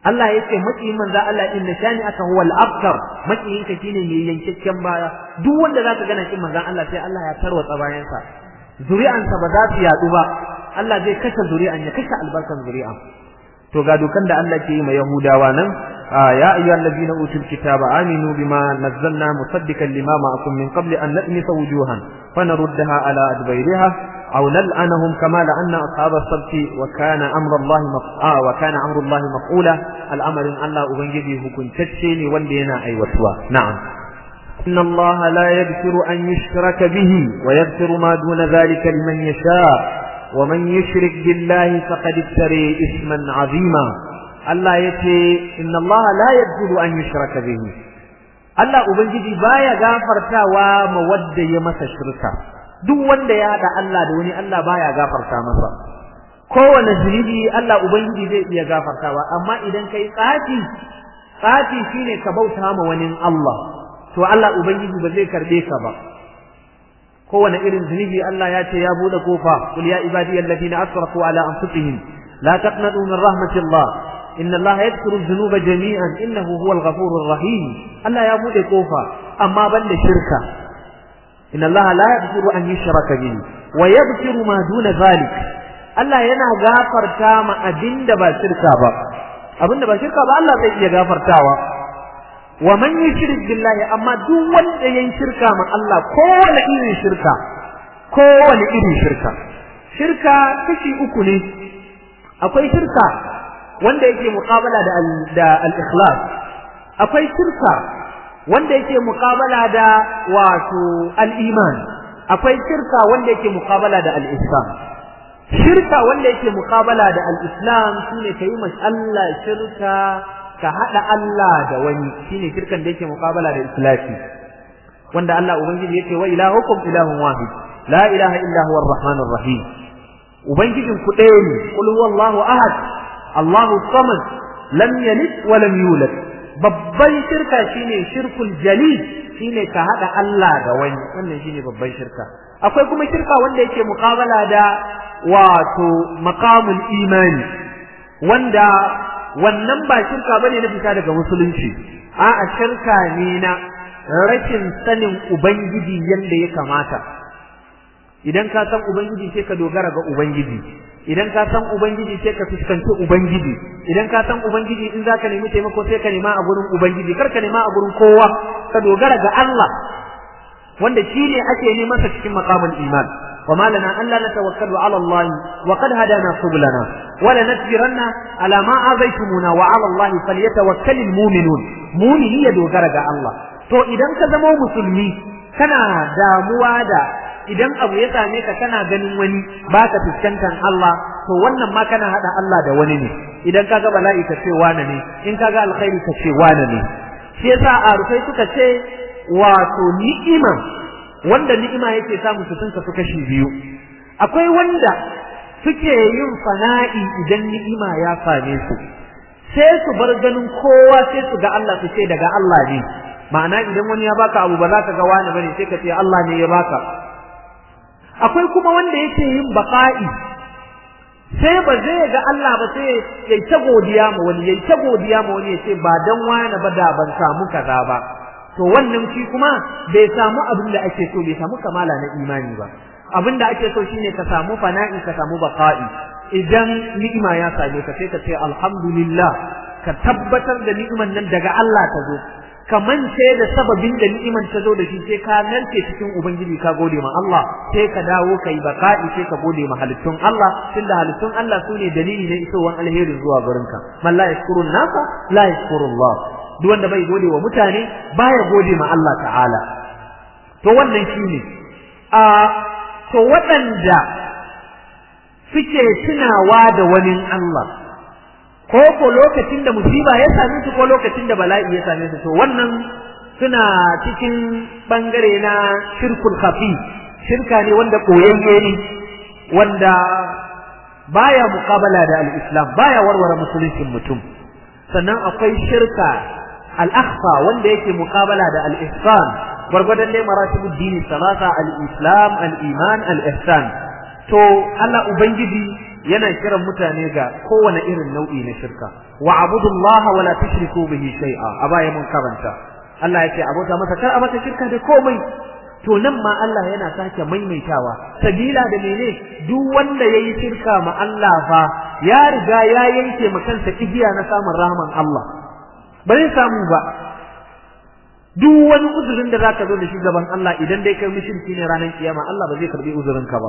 Speaker 1: Allah ya ce makiyin manzo Allah in shani aka huwal abtar makiyin ka shine mai yankakken baya duk wanda zaka gana kin manzo Allah sai Allah ya tarwatsa bayansa zuri'ansa ba za su yadu ba Allah zai kashe zuri'an ya kashe albarkan zuri'an to ga dukan da Allah ke yi ma Yahudawa nan ya ayyuhal ladina utul kitaba aminu bima nazzalna musaddiqan lima ma'akum min qabli an natmisa wujuhan fanaruddaha ala adbayriha aw nal'anahum kama la'anna ashab as-sabt wa kana amru Allah maf'a wa kana amru Allah maf'ula al'amarin Allah ubangiji hukuntacce ne wanda yana aiwatuwa na'am إن الله لا يغفر أن يشرك به ويغفر ما دون ذلك لمن يشاء ومن يشرك بالله فقد افتري اسما عظيما الله يتي إن الله لا يغفر أن يشرك به Allah Ubangiji baya gafartawa ma wadda ya masa shirka duk wanda ya haɗa Allah da wani Allah baya gafarta masa kowane zunubi Allah Ubangiji zai iya gafartawa amma idan kai tsafi tsafi shine ka bauta ma wani Allah to Allah Ubangiji ba zai karbe ka ba kowane irin zunubi Allah ya ce ya bude kofa kul ya ibadi alladhina asrafu ala anfusihim la taqnatu min rahmatillah inna Allah yaghfiru dhunuba jami'an innahu huwal ghafurur rahim Allah ya bude kofa amma banda shirka inna Allah la yaghfiru an yushraka bihi wa yaghfiru ma duna zalik Allah yana gafarta ma abinda ba shirka ba abinda ba shirka ba Allah zai iya gafartawa wa man yushrik billahi amma duk wanda yayin shirka ma Allah kowane irin shirka kowane irin shirka shirka kashi uku ne akwai shirka wanda yake muqabala da da al-ikhlas akwai shirka wanda yake muqabala da wato al-iman akwai shirka wanda yake muqabala da al-islam shirka wanda yake muqabala da al-islam shine kai mashi Allah shirka ka haɗa Allah da wani shine shirkan da yake muqabala da islafi wanda Allah ubangiji yake wa ilahukum ilahun wahid la ilaha illa huwa arrahmanur rahim ubangijin ku ɗaya ne qul huwallahu ahad Allahu samad lam yalid wa lam yulad babban shirka shine shirkul jali shine ka haɗa Allah da wani wannan shine babban shirka akwai kuma shirka wanda yake muqabala da wato maqamul imani wanda wannan ba shirka bane na fita daga musulunci a'a shirka ne na rashin sanin ubangiji yanda ya kamata idan ka san ubangiji sai ka dogara ga ubangiji idan ka san ubangiji sai ka fuskanci ubangiji idan ka san ubangiji in zaka nemi taimako sai ka nema a gurin ubangiji kar ka nema a gurin kowa ka dogara ga Allah wanda shi ne ake neman sa cikin maqamul iman وما لنا ألا نتوكل على الله وقد هدانا سبلنا ولنسبرن على ما آذيتمونا وعلى الله فليتوكل المؤمنون مؤمني يدوغر الله to idan ka zama musulmi kana damuwa da idan abu ya same ka kana ganin wani baka fuskantar Allah to wannan ma kana hada Allah da wani ne idan kaga bala'i ka ce wane ne in kaga alkhairi ka ce wane ne shi yasa arufai suka ce wato ni'ima wanda ni'ima yake samu su tunka su kashi biyu akwai wanda suke yin fana'i idan ni'ima ya same su sai su bar ganin kowa sai su ga Allah su ce daga Allah ne ma'ana idan wani ya baka abu ba za ka ga wani bane sai ka ce Allah ne ya baka akwai kuma wanda yake yin baqa'i sai ba zai ga Allah ba sai ya ta godiya ma wani ya ta godiya ma wani ya ce ba dan wani ba da ban samu kaza ba to wannan shi kuma bai samu abin da ake so bai samu kamala na imani ba abin da ake so shine ka samu fana'i ka samu baqa'i idan ni'ima ya same ka sai ka ce alhamdulillah ka tabbatar da ni'iman nan daga Allah ta zo ka mance da sababin da ni'iman ta zo da shi sai ka narke cikin ubangiji ka gode ma Allah sai ka dawo kai baqa'i sai ka gode ma halittun Allah tunda halittun Allah sune dalili na isowan alheri zuwa gurinka man la yashkurun nasa la yashkurullah duk wanda bai gode wa mutane baya gode ma Allah ta'ala to wannan shine a to waɗanda suke tunawa da wani Allah ko ko lokacin da musiba ya same su ko lokacin da bala'i ya same su to wannan suna cikin bangare na shirkul khafi shirka ne wanda koyayye ne wanda baya muqabala da al-islam baya warware musuluncin mutum sannan akwai shirka al-akhfa wanda yake muqabala da al-ihsan gwargwadon dai maratibud dini salasa al-islam al-iman al-ihsan to Allah ubangiji yana kiran mutane ga kowane irin nau'i na shirka wa abudullaha wala tushriku bihi shay'a a baya mun karanta Allah ya ce abota masa kar a masa shirka da komai to nan ma Allah yana sake maimaitawa sabila da mene duk wanda yayi shirka ma Allah fa ya riga ya yanke ma kansa igiya na samun rahman Allah ba zai samu ba duk wani uzurin da zaka zo da shi gaban Allah idan dai kai mushriki ne ranar kiyama Allah ba zai karbi uzurin ka ba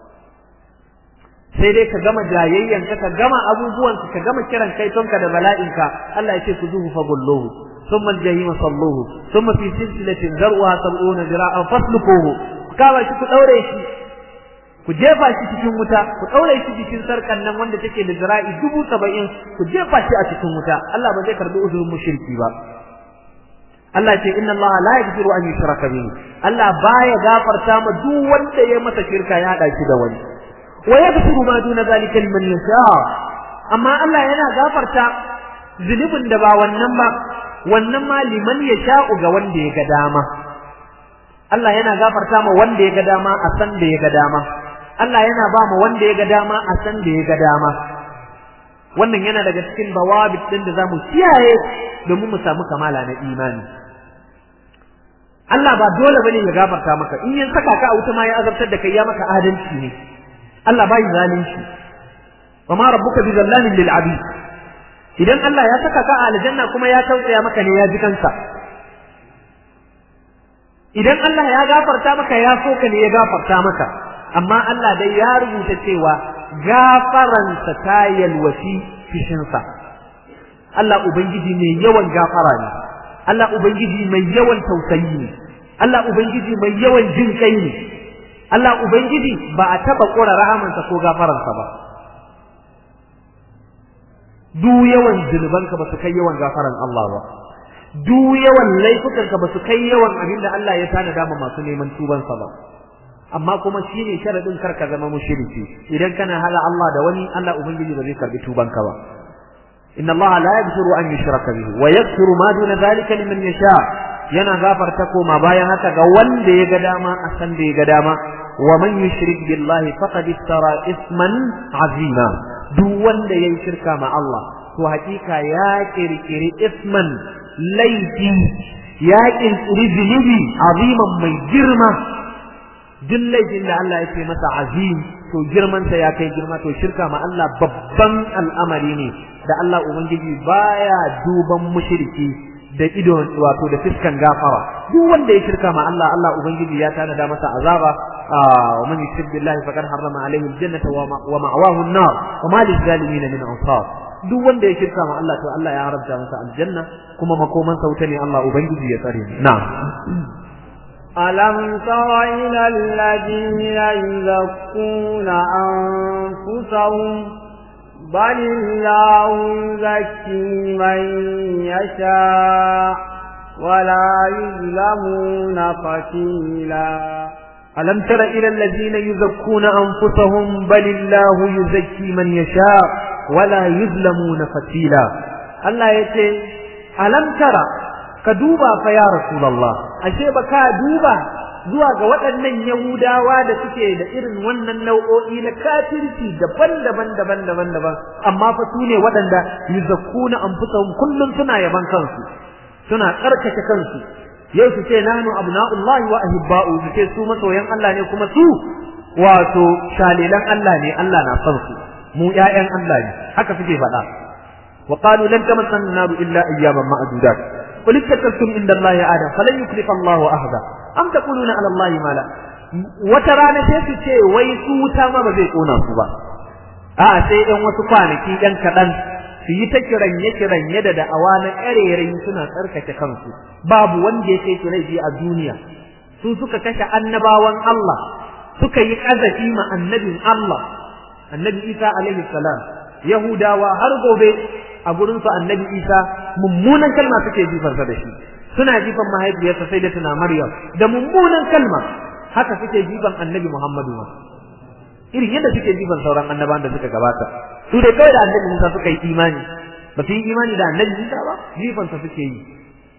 Speaker 1: sai dai ka gama jayayyan ka ka gama abubuwan ka gama kiran kai tonka da bala'inka Allah ya ce ku zuhu fa gulluhu ثم الجحيم صلوه ثم في سلسلة ذرعها سبعون ذراعا فاسلكوه كما shi ku daure shi ku jefa shi cikin wuta ku daure shi cikin sarkan nan wanda take da zira'i dubu saba'in ku jefa shi a cikin wuta Allah ba zai karbi uzurin mushriki ba Allah ce inna Allah la yaghfiru an yushraka bihi Allah baya gafarta ma duk wanda ya masa shirka ya hada shi da wani wa yaghfiru ma duna zalika liman yasha amma Allah yana gafarta zunubin da ba wannan ba wannan ma liman ya sha'u ga wanda ya ga dama Allah yana gafarta ma wanda ya ga dama a san da ya ga dama Allah yana ba ma wanda ya ga dama a san da ya ga dama wannan yana daga cikin bawabit din da zamu kiyaye domin mu samu kamala na imani Allah ba dole bane ya gafarta maka in ya saka ka a wuta ma ya azabtar da kai ya maka adalci ne Allah bai zalunci wa ma rabbuka bi zallamin lil abid idan Allah ya saka ka a aljanna kuma ya tausaya maka ne ya ji kansa idan Allah ya gafarta maka ya so ka ne ya gafarta maka amma Allah dai ya rubuta cewa gafaransa ta yalwaci fishinsa Allah ubangiji mai yawan gafara ne Allah ubangiji mai yawan tausayi ne Allah ubangiji mai yawan jin kai ne Allah ubangiji ba a taba kora rahamansa ko gafaransa ba duk yawan zunubanka ba su kai yawan gafaran Allah ba duk yawan laifukanka ba su kai yawan abin da Allah ya tanada ma masu neman tubansa ba amma kuma shine sharadin karka zama mushriki idan kana hala Allah da wani Allah ubangiji ba zai karbi tubanka ba inna Allah la yaghfiru an yushraka bihi wa yaghfiru ma duna zalika liman yasha yana gafarta koma bayan haka ga wanda ya ga dama a san da ya ga dama wa man yushrik billahi faqad iftara isman azima duk wanda yayi shirka ma Allah to hakika ya kirkiri isman laifi ya kirkiri zunubi aziman mai girma duk laifin da Allah ya ce masa azim to girman sa ya kai girma to shirka ma Allah babban al'amari ne da Allah ubangiji baya duban mushriki da ido wato da fiskan gafara duk wanda ya shirka ma Allah Allah ubangiji ya tanada masa azaba wa man yushrik billahi faqad harrama alayhi aljannata wa ma'wahu an-nar wa ma lizalimin min ansar duk wanda ya shirka ma Allah to Allah ya haramta masa aljanna kuma makoman sauta ne Allah ubangiji ya tsare ni na'am
Speaker 2: ألم تر إلى الذين يزكون أنفسهم بل الله يزكي من يشاء ولا يظلمون فتيلا
Speaker 1: ألم تر إلى الذين يزكون أنفسهم بل الله يزكي من يشاء ولا يظلمون فتيلا الله يتي ألم ترى كدوبا فيا رسول الله أشي بكا دوبا zuwa ga waɗannan Yahudawa da suke da irin wannan nau'o'i na kafirci daban-daban daban-daban daban amma fa su ne waɗanda yuzakkuna anfusahum kullum suna yaban kansu suna tsarkake kansu yau su ce nahnu abna'ullahi wa ahibba'u su ce su masoyan Allah ne kuma su wato shalilan Allah ne Allah na son su mu ƴaƴan Allah ne haka suke faɗa wa qalu lan tamassana an-naru illa ayyaman ma'dudat qul ittakhadhtum inda Allah adam falan yuklifa Allah ahada am taquluna ala Allah ma la wata rana sai su ce wai su wuta ma ba zai kona su ba a'a sai ɗan wasu kwanaki ɗan kaɗan su yi ta kiranye kiranye da da'awa na ƙarerayi suna tsarkake kansu babu wanda ya kai laifi a duniya su suka kashe annabawan Allah suka yi ƙazafi ma annabin Allah annabi Isa alaihi salam Yahudawa har gobe a gurin su annabi Isa mummunan kalma suke jifarsa da shi suna jifan mahaifiyarsa sai da tuna Maryam da mummunan kalma haka suke jifan annabi Muhammadu ma irin yadda suke jifan sauran annabawan da suka gabata su dai kawai da annabi Musa suka yi imani ba su yi imani da annabi Musa ba jifansa suke yi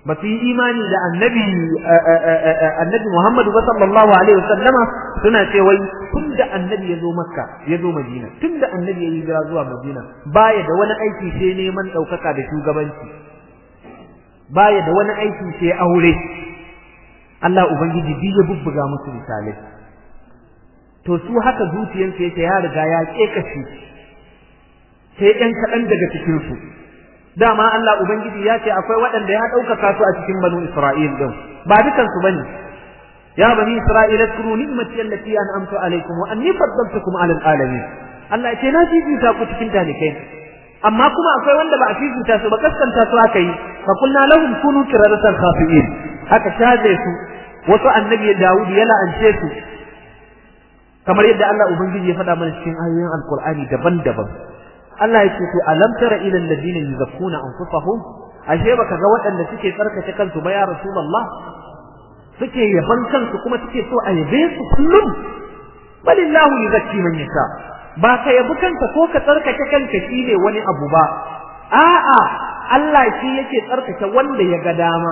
Speaker 1: ba su yi imani da annabi annabi Muhammadu ba sallallahu alaihi wasallama suna ce wai tun da annabi ya zo makka ya zo madina tun da annabi ya yi hijira zuwa madina baya da wani aiki sai neman ɗaukaka da shugabanci baya da wani aiki sai aure Allah ubangiji bi ya bubbuga musu misalai to su haka zuciyarsu yake ya riga ya kekashi sai ɗan kaɗan daga cikin su dama Allah ubangiji ya ce akwai waɗanda ya ɗaukaka su a cikin banu Isra'il din ba dukan su bane ya bani Isra'il zkuru ni'mati allati an'amtu alaykum wa anni faddaltukum 'ala alamin Allah ya ce na fifita ku cikin talikai amma kuma akwai wanda ba a fifita su ba kaskanta su aka yi fa kulna lahum kunu qiradatan khafi'in aka shaje su wasu annabi Dawud ya la'ance su kamar yadda Allah ubangiji ya faɗa mana cikin ayoyin alqur'ani daban-daban Allah ya ce to alam tara ila alladhina yuzakkuna anfusahum ashe baka ga waɗanda suke tsarkake kansu ba ya rasulullah suke yaban kansu kuma suke so a yabe su kullum balillahu yuzakki man yasha ba ka yabi kanka ko ka tsarkake kanka shine wani abu ba a'a Allah shi yake tsarkake wanda ya ga dama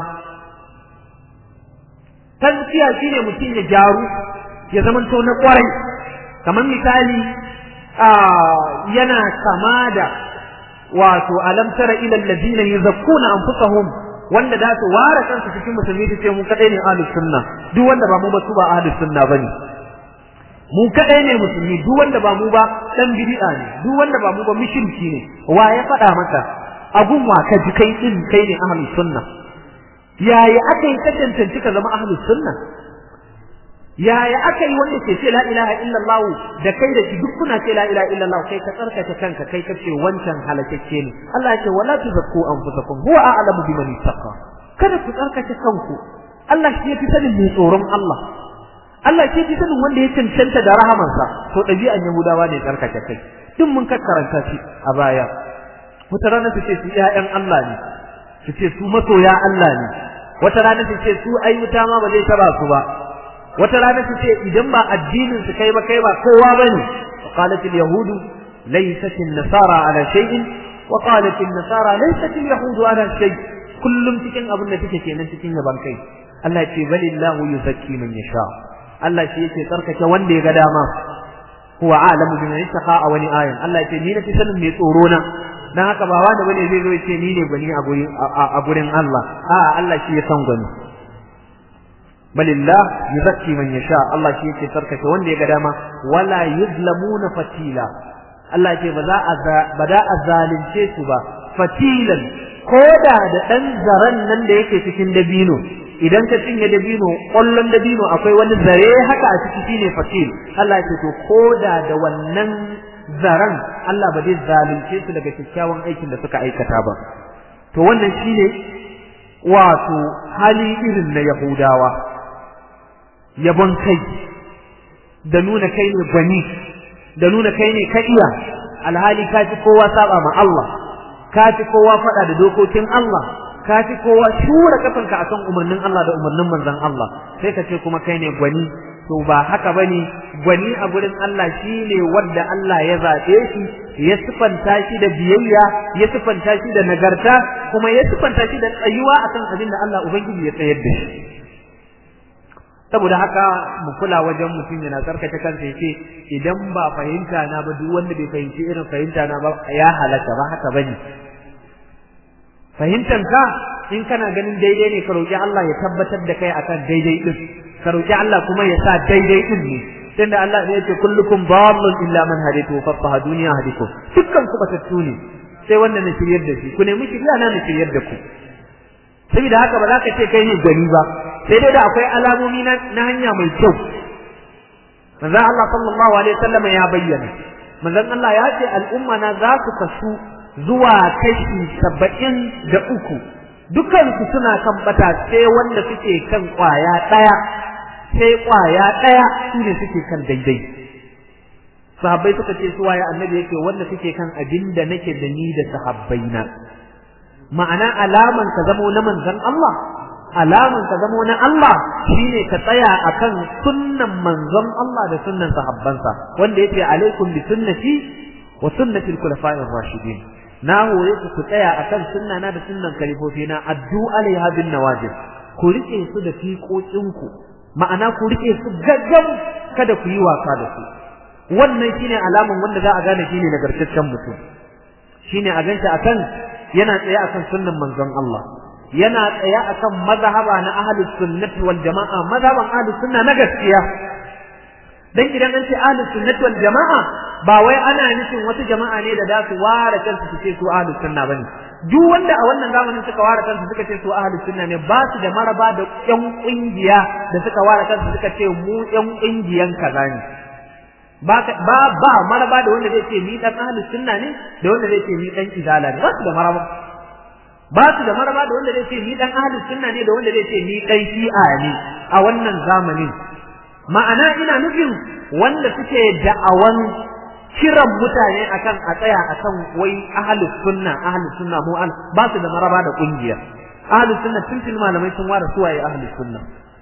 Speaker 1: tazkiya shine mutum ya jaru ya zamanto na kwarai kamar misali yana kama da wato alam tara ila alladhina yuzakkuna anfusahum wanda da su ware kansu cikin musulmi su ce mu kadai ne ahlus sunna duk wanda ba mu ba su ba ahlus sunna bane mu kadai ne musulmi duk wanda ba mu ba dan bid'a ne duk wanda ba mu ba mushriki ne wa ya faɗa maka abun wa ka ji kai din kai ne ahlus sunna yaya aka yi ka cancanci ka zama ahlus sunna yaya aka yi wanda ke ce la ilaha illallah da kai da shi duk kuna ce la ilaha illallah kai ka tsarkake kanka kai ka ce wancan halakacce ne Allah ya ce wala tuzakku anfusakum huwa a'lamu biman ittaqa kada ku tsarkake kanku Allah shi yafi sanin mai tsoron Allah Allah shi yafi sanin wanda ya cancanta da rahamansa to ɗabi'an Yahudawa ne tsarkake kai duk mun karanta shi a baya wata rana su ce su ƴaƴan Allah ne su ce su masoya Allah ne wata rana su ce su ai wuta ma ba zai taba su ba wata rana su ce idan ba addinin su kai ba kai ba kowa bane qalat al yahud laysat an nasara ala shay'in wa qalat an nasara laysat al yahud ala shay kullum cikin abin da take kenan cikin yaban kai Allah ya ce balillahu yuzakki man yasha Allah shi yake tsarkake wanda ya ga dama huwa a'lamu biman yattaqa a wani ayan Allah ya ce ni na fi sanin mai tsoro na dan haka ba wanda bane zai zo ya ce ni ne gwani a gurin a gurin Allah a Allah shi ya san gwani balillah yuzakki man yasha Allah shi yake sarkake wanda ya ga dama wala yuzlamuna fatila Allah ce ba za a ba da a zalunce su ba fatilan koda da dan zaran nan da yake cikin dabino idan ka cinye dabino ƙwallon dabino akwai wani zare haka a ciki shine fatil Allah ya ce to koda da wannan zaran Allah ba zai zalunce su daga kyakkyawan aikin da suka aikata ba to wannan shine wato hali irin na Yahudawa yabon kai da nuna kai ne gwani da nuna kai ne ka iya alhali ka fi kowa saba ma Allah ka fi kowa faɗa da dokokin Allah ka fi kowa shura kafanka akan umarnin Allah da umarnin manzon Allah sai ka ce kuma kai ne gwani to ba haka bane gwani a gurin Allah shine wanda Allah ya zabe shi ya sifanta shi da biyayya ya sifanta shi da nagarta kuma ya sifanta shi da tsayuwa akan abin da Allah ubangiji ya tsayar da shi saboda haka mu kula wajen mutum yana tsarkake kansa yace idan ba fahimta na ba duk wanda bai fahimci irin fahimta na ba ya halaka ba haka bane fahimtan ka in kana ganin daidai ne ka roki Allah ya tabbatar da kai akan daidai din ka roki Allah kuma ya sa daidai din ne tunda Allah ya ce kullukum dallun illa man hadaytu fa duniya hadikum dukkan ku batattu ne sai wanda na shiryar da shi ku nemi shirya na na shiryar da ku saboda haka ba za ka ce kai ne gani ba sai dai da akwai alamomi na hanya mai kyau manzon Allah sallallahu alaihi wasallam ya bayyana manzon Allah ya ce al'umma na za su kasu zuwa kashi saba'in da uku dukansu suna kan bata sai wanda suke kan kwaya ɗaya sai kwaya ɗaya su ne suke kan daidai sahabbai suka ce su waye annabi yake wanda suke kan abin da nake da ni da sahabbaina ma'ana alaman ka zamo na manzon Allah alaman ka zamo na Allah shine ka tsaya akan sunnan manzon Allah da sunnan sahabbansa wanda yake alaikum bi sunnati wa sunnati al-khulafa'ir rashidin na hore ku ku tsaya akan sunna na da sunnan kalifofi na addu alaiha bin nawajib ku rike su da fiƙoƙin ku ma'ana ku rike su gaggam kada ku yi wasa da su wannan shine alaman wanda za a gane shine nagartaccen mutum shine a ganta akan yana tsaye akan sunnan manzon Allah yana tsaye akan mazhaba na ahlus sunnati wal jamaa mazhaban ahlus sunna na gaskiya dan idan an ce ahlus sunnati wal jamaa ba wai ana nufin wasu jama'a ne da za su ware kansu su ce su ahlus sunna bane duk wanda a wannan zamanin suka ware kansu suka ce su ahlus sunna ne ba su da maraba da yan kungiya da suka ware kansu suka ce mu yan kungiyan kaza ne ba ba ba maraba da wanda zai ce ni dan ahlus sunna ne da wanda zai ce ni dan izala ne ba su da maraba ba su da maraba da wanda zai ce ni dan ahlus sunna ne da wanda zai ce ni dan shi'a ne a wannan zamanin ma'ana ina nufin wanda suke da'awan kiran mutane akan a tsaya akan wai ahlus sunna ahlus sunna mu al ba su da maraba da kungiya ahlus sunna tun tun malamai sun ware suwaye ahlus sunna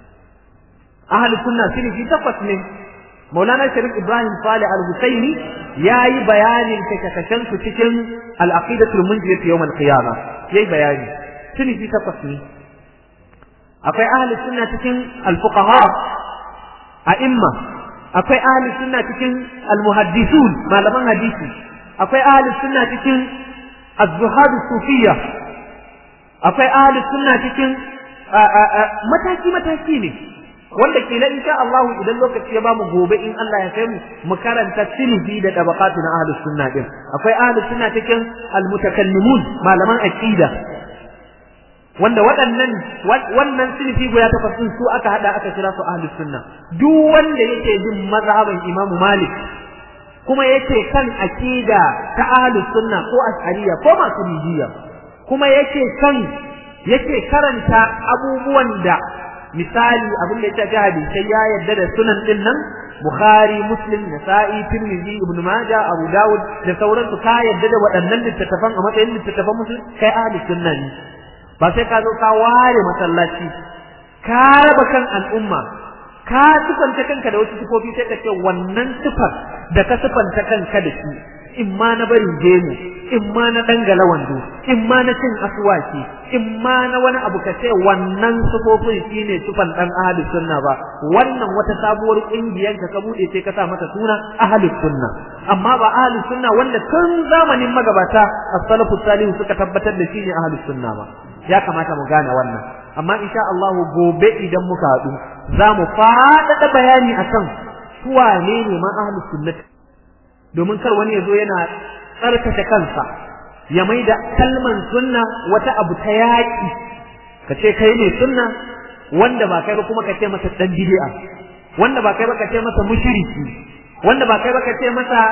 Speaker 1: ahlus sunna shine shi takwas ne Maulana Sharif Ibrahim Salih Al-Husaini yayi bayanin kashe-kashen su cikin al-aqidatul munjiyah yawm al-qiyamah yayi bayani shine shi takwas ne akwai ahlus sunna cikin al-fuqaha a'imma akwai ahlus sunna cikin almuhaddisun malaman hadisi akwai ahlus sunna cikin az-zuhad sufiyya akwai ahlus sunna cikin mataki mataki ne wanda kila insha Allah idan lokaci ya bamu gobe in Allah ya kai mu mu karanta silbi da tabaqatu na ahlus sunna din akwai ahlus sunna cikin almutakallimun malaman aqida wanda waɗannan wannan silfi guda takwas din su aka hada aka kira su ahlus sunna duk wanda yake bin mazhaban Imam Malik kuma yake kan aqida ta ahlus sunna ko ash'ariyya ko maturidiyya kuma yake kan yake karanta abubuwan da misali abin da ya shafi hadisai ya yarda da sunan din nan Bukhari, Muslim, Nasa'i, Tirmidhi, Ibn Majah, Abu Dawud da sauransu ka yarda da waɗannan littattafan a matsayin littattafan musulmi kai ahlus sunna ne ba sai ka zo ka ware masallaci ka raba kan al'umma ka sifanta kanka da wasu sifofi sai ka ce wannan sifar da ka sifanta kanka da shi in ma na barin gemu in ma na dangala wando in ma na cin aswaki in ma na wani abu ka ce wannan sifofin shine sifan dan ahlus sunna ba wannan wata sabuwar kungiyar ka bude sai ka sa mata suna ahlus sunna amma ba ahlus sunna wanda tun zamanin magabata as-salafu salihu suka tabbatar da shine ahlus sunna ba ya kamata mu gane wannan amma insha Allah gobe idan muka haɗu za mu faɗaɗa bayani akan su wane ne ma ahlus sunnah domin kar wani ya zo yana tsarkake kansa ya mai da kalman sunna wata abu ta yaƙi ka ce kai ne sunna wanda ba kai ba kuma ka ce masa dan bid'a wanda ba kai ba ka ce masa mushriki wanda ba kai ba ka ce masa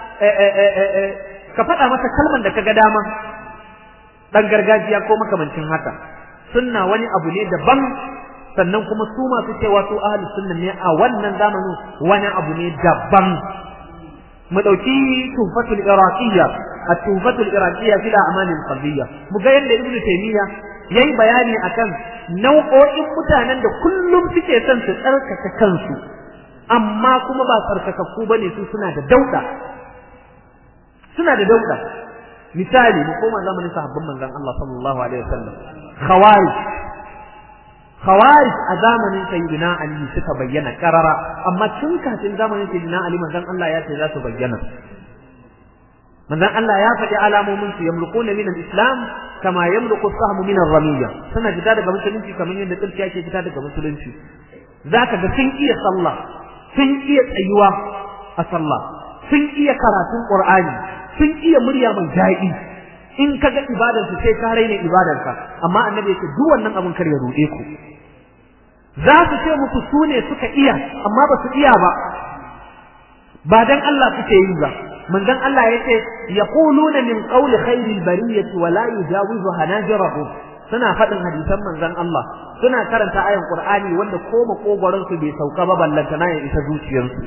Speaker 1: ka faɗa masa kalman da ka ga dama dan gargajiya ko makamancin haka sunna wani abu ne daban sannan kuma su masu cewa su ahlus sunna ne a wannan zamanin wani abu ne daban mu dauki tufatul iraqiyya at-tufatul iraqiyya fil a'mal al-qalbiyya mu ga yadda ibnu taymiya yayi bayani akan nau'o'in mutanen da kullum suke son su tsarkaka kansu amma kuma ba tsarkakakku bane su suna da dauda suna da dauda misali mu koma zamanin sahabban manzon Allah sallallahu alaihi wasallam khawarij khawarij a zamanin sayyidina ali suka bayyana karara amma tun kafin zamanin sayyidina ali manzon Allah ya ce za su bayyana manzon Allah ya faɗi alamomin su yamluquna min al-islam kama yamluqu as-sahmu min ar-ramiyya suna fita daga musulunci kamar yadda tsirkiya ke fita daga musulunci zaka ga sun iya sallah sun iya tsayuwa a sallah sun iya karatun qur'ani sun iya murya mai daɗi in ka ga ibadarsu sai ka raina ibadarka amma annabi ya ce duk wannan abin kar ya ruɗe ku za su ce muku su ne suka iya amma ba su iya ba ba dan Allah suke yi ba manzon Allah ya ce yaquluna min qawli khairil bariyati wa la yujawizu hanajirahum suna faɗin hadisan manzon Allah suna karanta ayan Qur'ani wanda ko makogoron su bai sauka ba ballantana ya isa zuciyarsu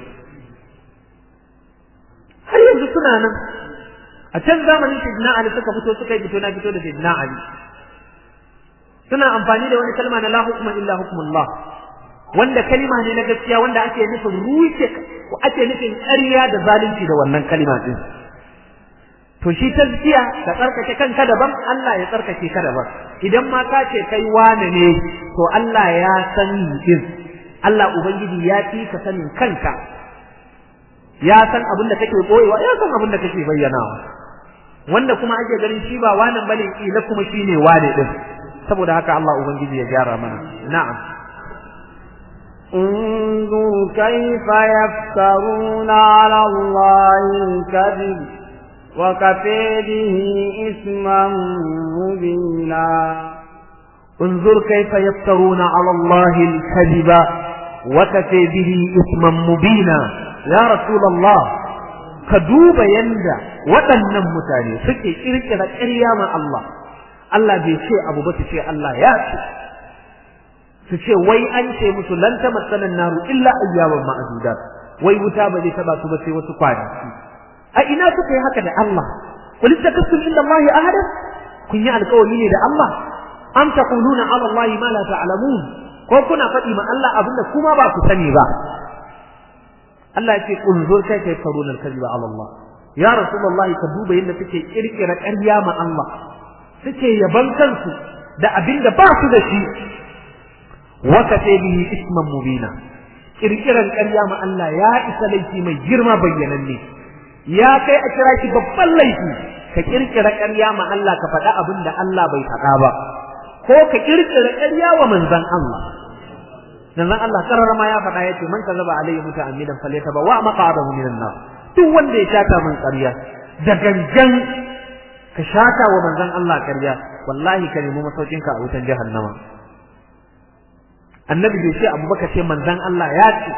Speaker 1: har yanzu suna nan a can zamanin Sayyidina Ali suka fito suka yi fito na fito da Sayyidina Ali suna amfani da wani kalma na la hukma illa hukmullah wanda kalma ne na gaskiya wanda ake nufin rushe ake nufin ƙarya da zalunci da wannan kalma din to shi tazkiya ka tsarkake kanka daban Allah ya tsarkake ka daban idan ma ka ce kai wane ne to Allah ya san din Allah ubangiji ya fi ka sanin kanka ya san abin da kake boyewa ya san abin da kake bayyanawa wanda kuma ake ganin shi ba wannan bane kila kuma shine wane din saboda haka Allah ubangiji ya gyara mana na'am
Speaker 2: انظر كيف يفترون على الله الكذب وكفى به إثما مبينا
Speaker 1: انظر كيف يفترون على الله الكذب وكفى به إثما مبينا يا رسول الله كدوب يندى waɗannan mutane suke kirkira ƙarya ma Allah Allah bai ce abu ba su ce Allah ya ce su ce wai an ce musu lan tamassana naru illa ayyaman ma'dudat wai wuta ba zai taba su ba sai wasu kwanaki a ina suka yi haka da Allah qul takassul inda Allah ahada kun yi alƙawari ne da Allah am taquluna ala Allah ma la ta'lamun ko kuna faɗi ma Allah abinda kuma ba ku sani ba Allah ya ce unzur kai kai faruna al-kadhiba ala Allah ya rasulullahi ka duba yadda suke kirkira ƙarya ma Allah suke yaban kansu da abinda ba su da shi wa kafe bihi isman mubina kirkiran ƙarya ma Allah ya isa laifi mai girma bayyananne ya kai a kira shi babban laifi ka kirkira ƙarya ma Allah ka faɗa abin da Allah bai faɗa ba ko ka kirkira ƙarya wa manzon Allah manzon Allah karara ma ya faɗa yace man kazaba alayhi muta'ammidan falyataba wa maqadahu minan nar duk wanda ya shata min ƙarya da gangan ka shata wa manzon Allah ƙarya wallahi ka nemi masaukin ka a wutan jahannama annabi bai ce abu baka ce manzon Allah ya ce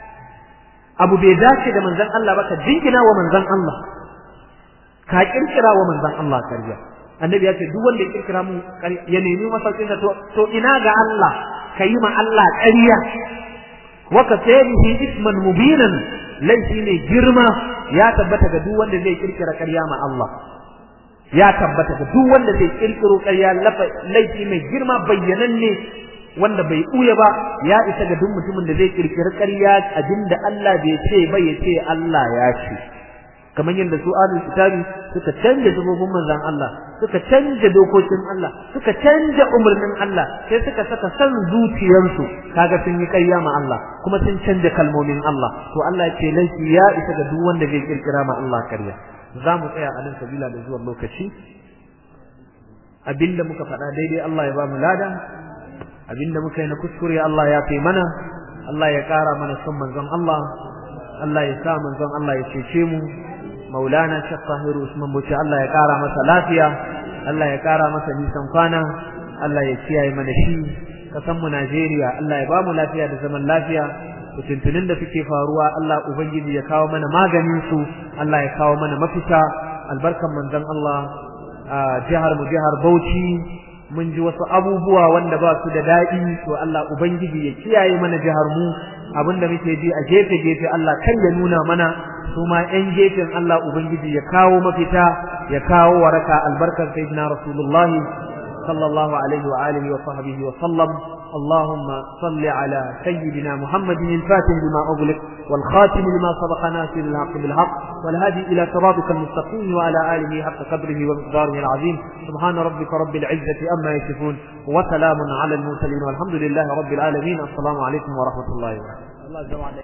Speaker 1: abu bai dace da manzon Allah ba ka jingina wa manzon Allah ka kirkira wa manzon Allah ƙarya annabi ya ce duk wanda ya kirkira mu ya nemi masaukin sa to ina ga Allah ka yi ma Allah ƙarya wa ka tabihi isman mubinan laifi ne girma ya tabbata ga duk wanda zai kirkira ƙarya ma Allah ya tabbata ga duk wanda zai kirkiro ƙarya laifi mai girma bayyananne wanda bai ɓuya ba ya isa ga duk mutumin da zai kirkiri ƙarya abinda Allah bai ce ba ya ce Allah ya ce kamar yadda su ahlul kitabi suka canja zubobin manzon Allah suka canja dokokin Allah suka canja umarnin Allah sai suka saka san zuciyarsu kaga sun yi ƙarya ma Allah kuma sun canja kalmomin Allah to Allah ce laifi ya isa ga duk wanda zai kirkira ma Allah ƙarya za mu tsaya a nan sabila da zuwan lokaci abinda muka faɗa daidai Allah ya ba mu lada abinda muka yi na kuskure Allah ya fi mana Allah ya ƙara mana son manzon Allah Allah ya sa manzon Allah ya cece mu maulana Sheikh Tahiru Usman Bauchi Allah ya ƙara masa lafiya Allah ya ƙara masa nisan kwana Allah ya kiyaye mana shi kasan mu Najeriya Allah ya ba mu lafiya da zaman lafiya fitintunin da suke faruwa Allah ubangiji ya kawo mana maganin su Allah ya kawo mana mafita albarkan manzon Allah a jihar mu jihar Bauchi mun ji wasu abubuwa wanda ba su da daɗi to Allah ubangiji ya kiyaye mana jihar mu abinda muke ji a gefe gefe Allah kan ya nuna mana su ma ƴan gefen Allah ubangiji ya kawo mafita ya kawo waraka albarkar sayyidina rasulullah sallallahu alaihi wa alihi wa sahbihi wa sallam اللهم صل على سيدنا محمد الفاتح لما أغلق والخاتم لما سبق ناصر الحق بالحق والهادي إلى صراطك المستقيم وعلى آله حق قدره ومقداره العظيم سبحان ربك رب العزة أما يصفون وسلام على المرسلين والحمد لله رب العالمين السلام عليكم ورحمة الله وبركاته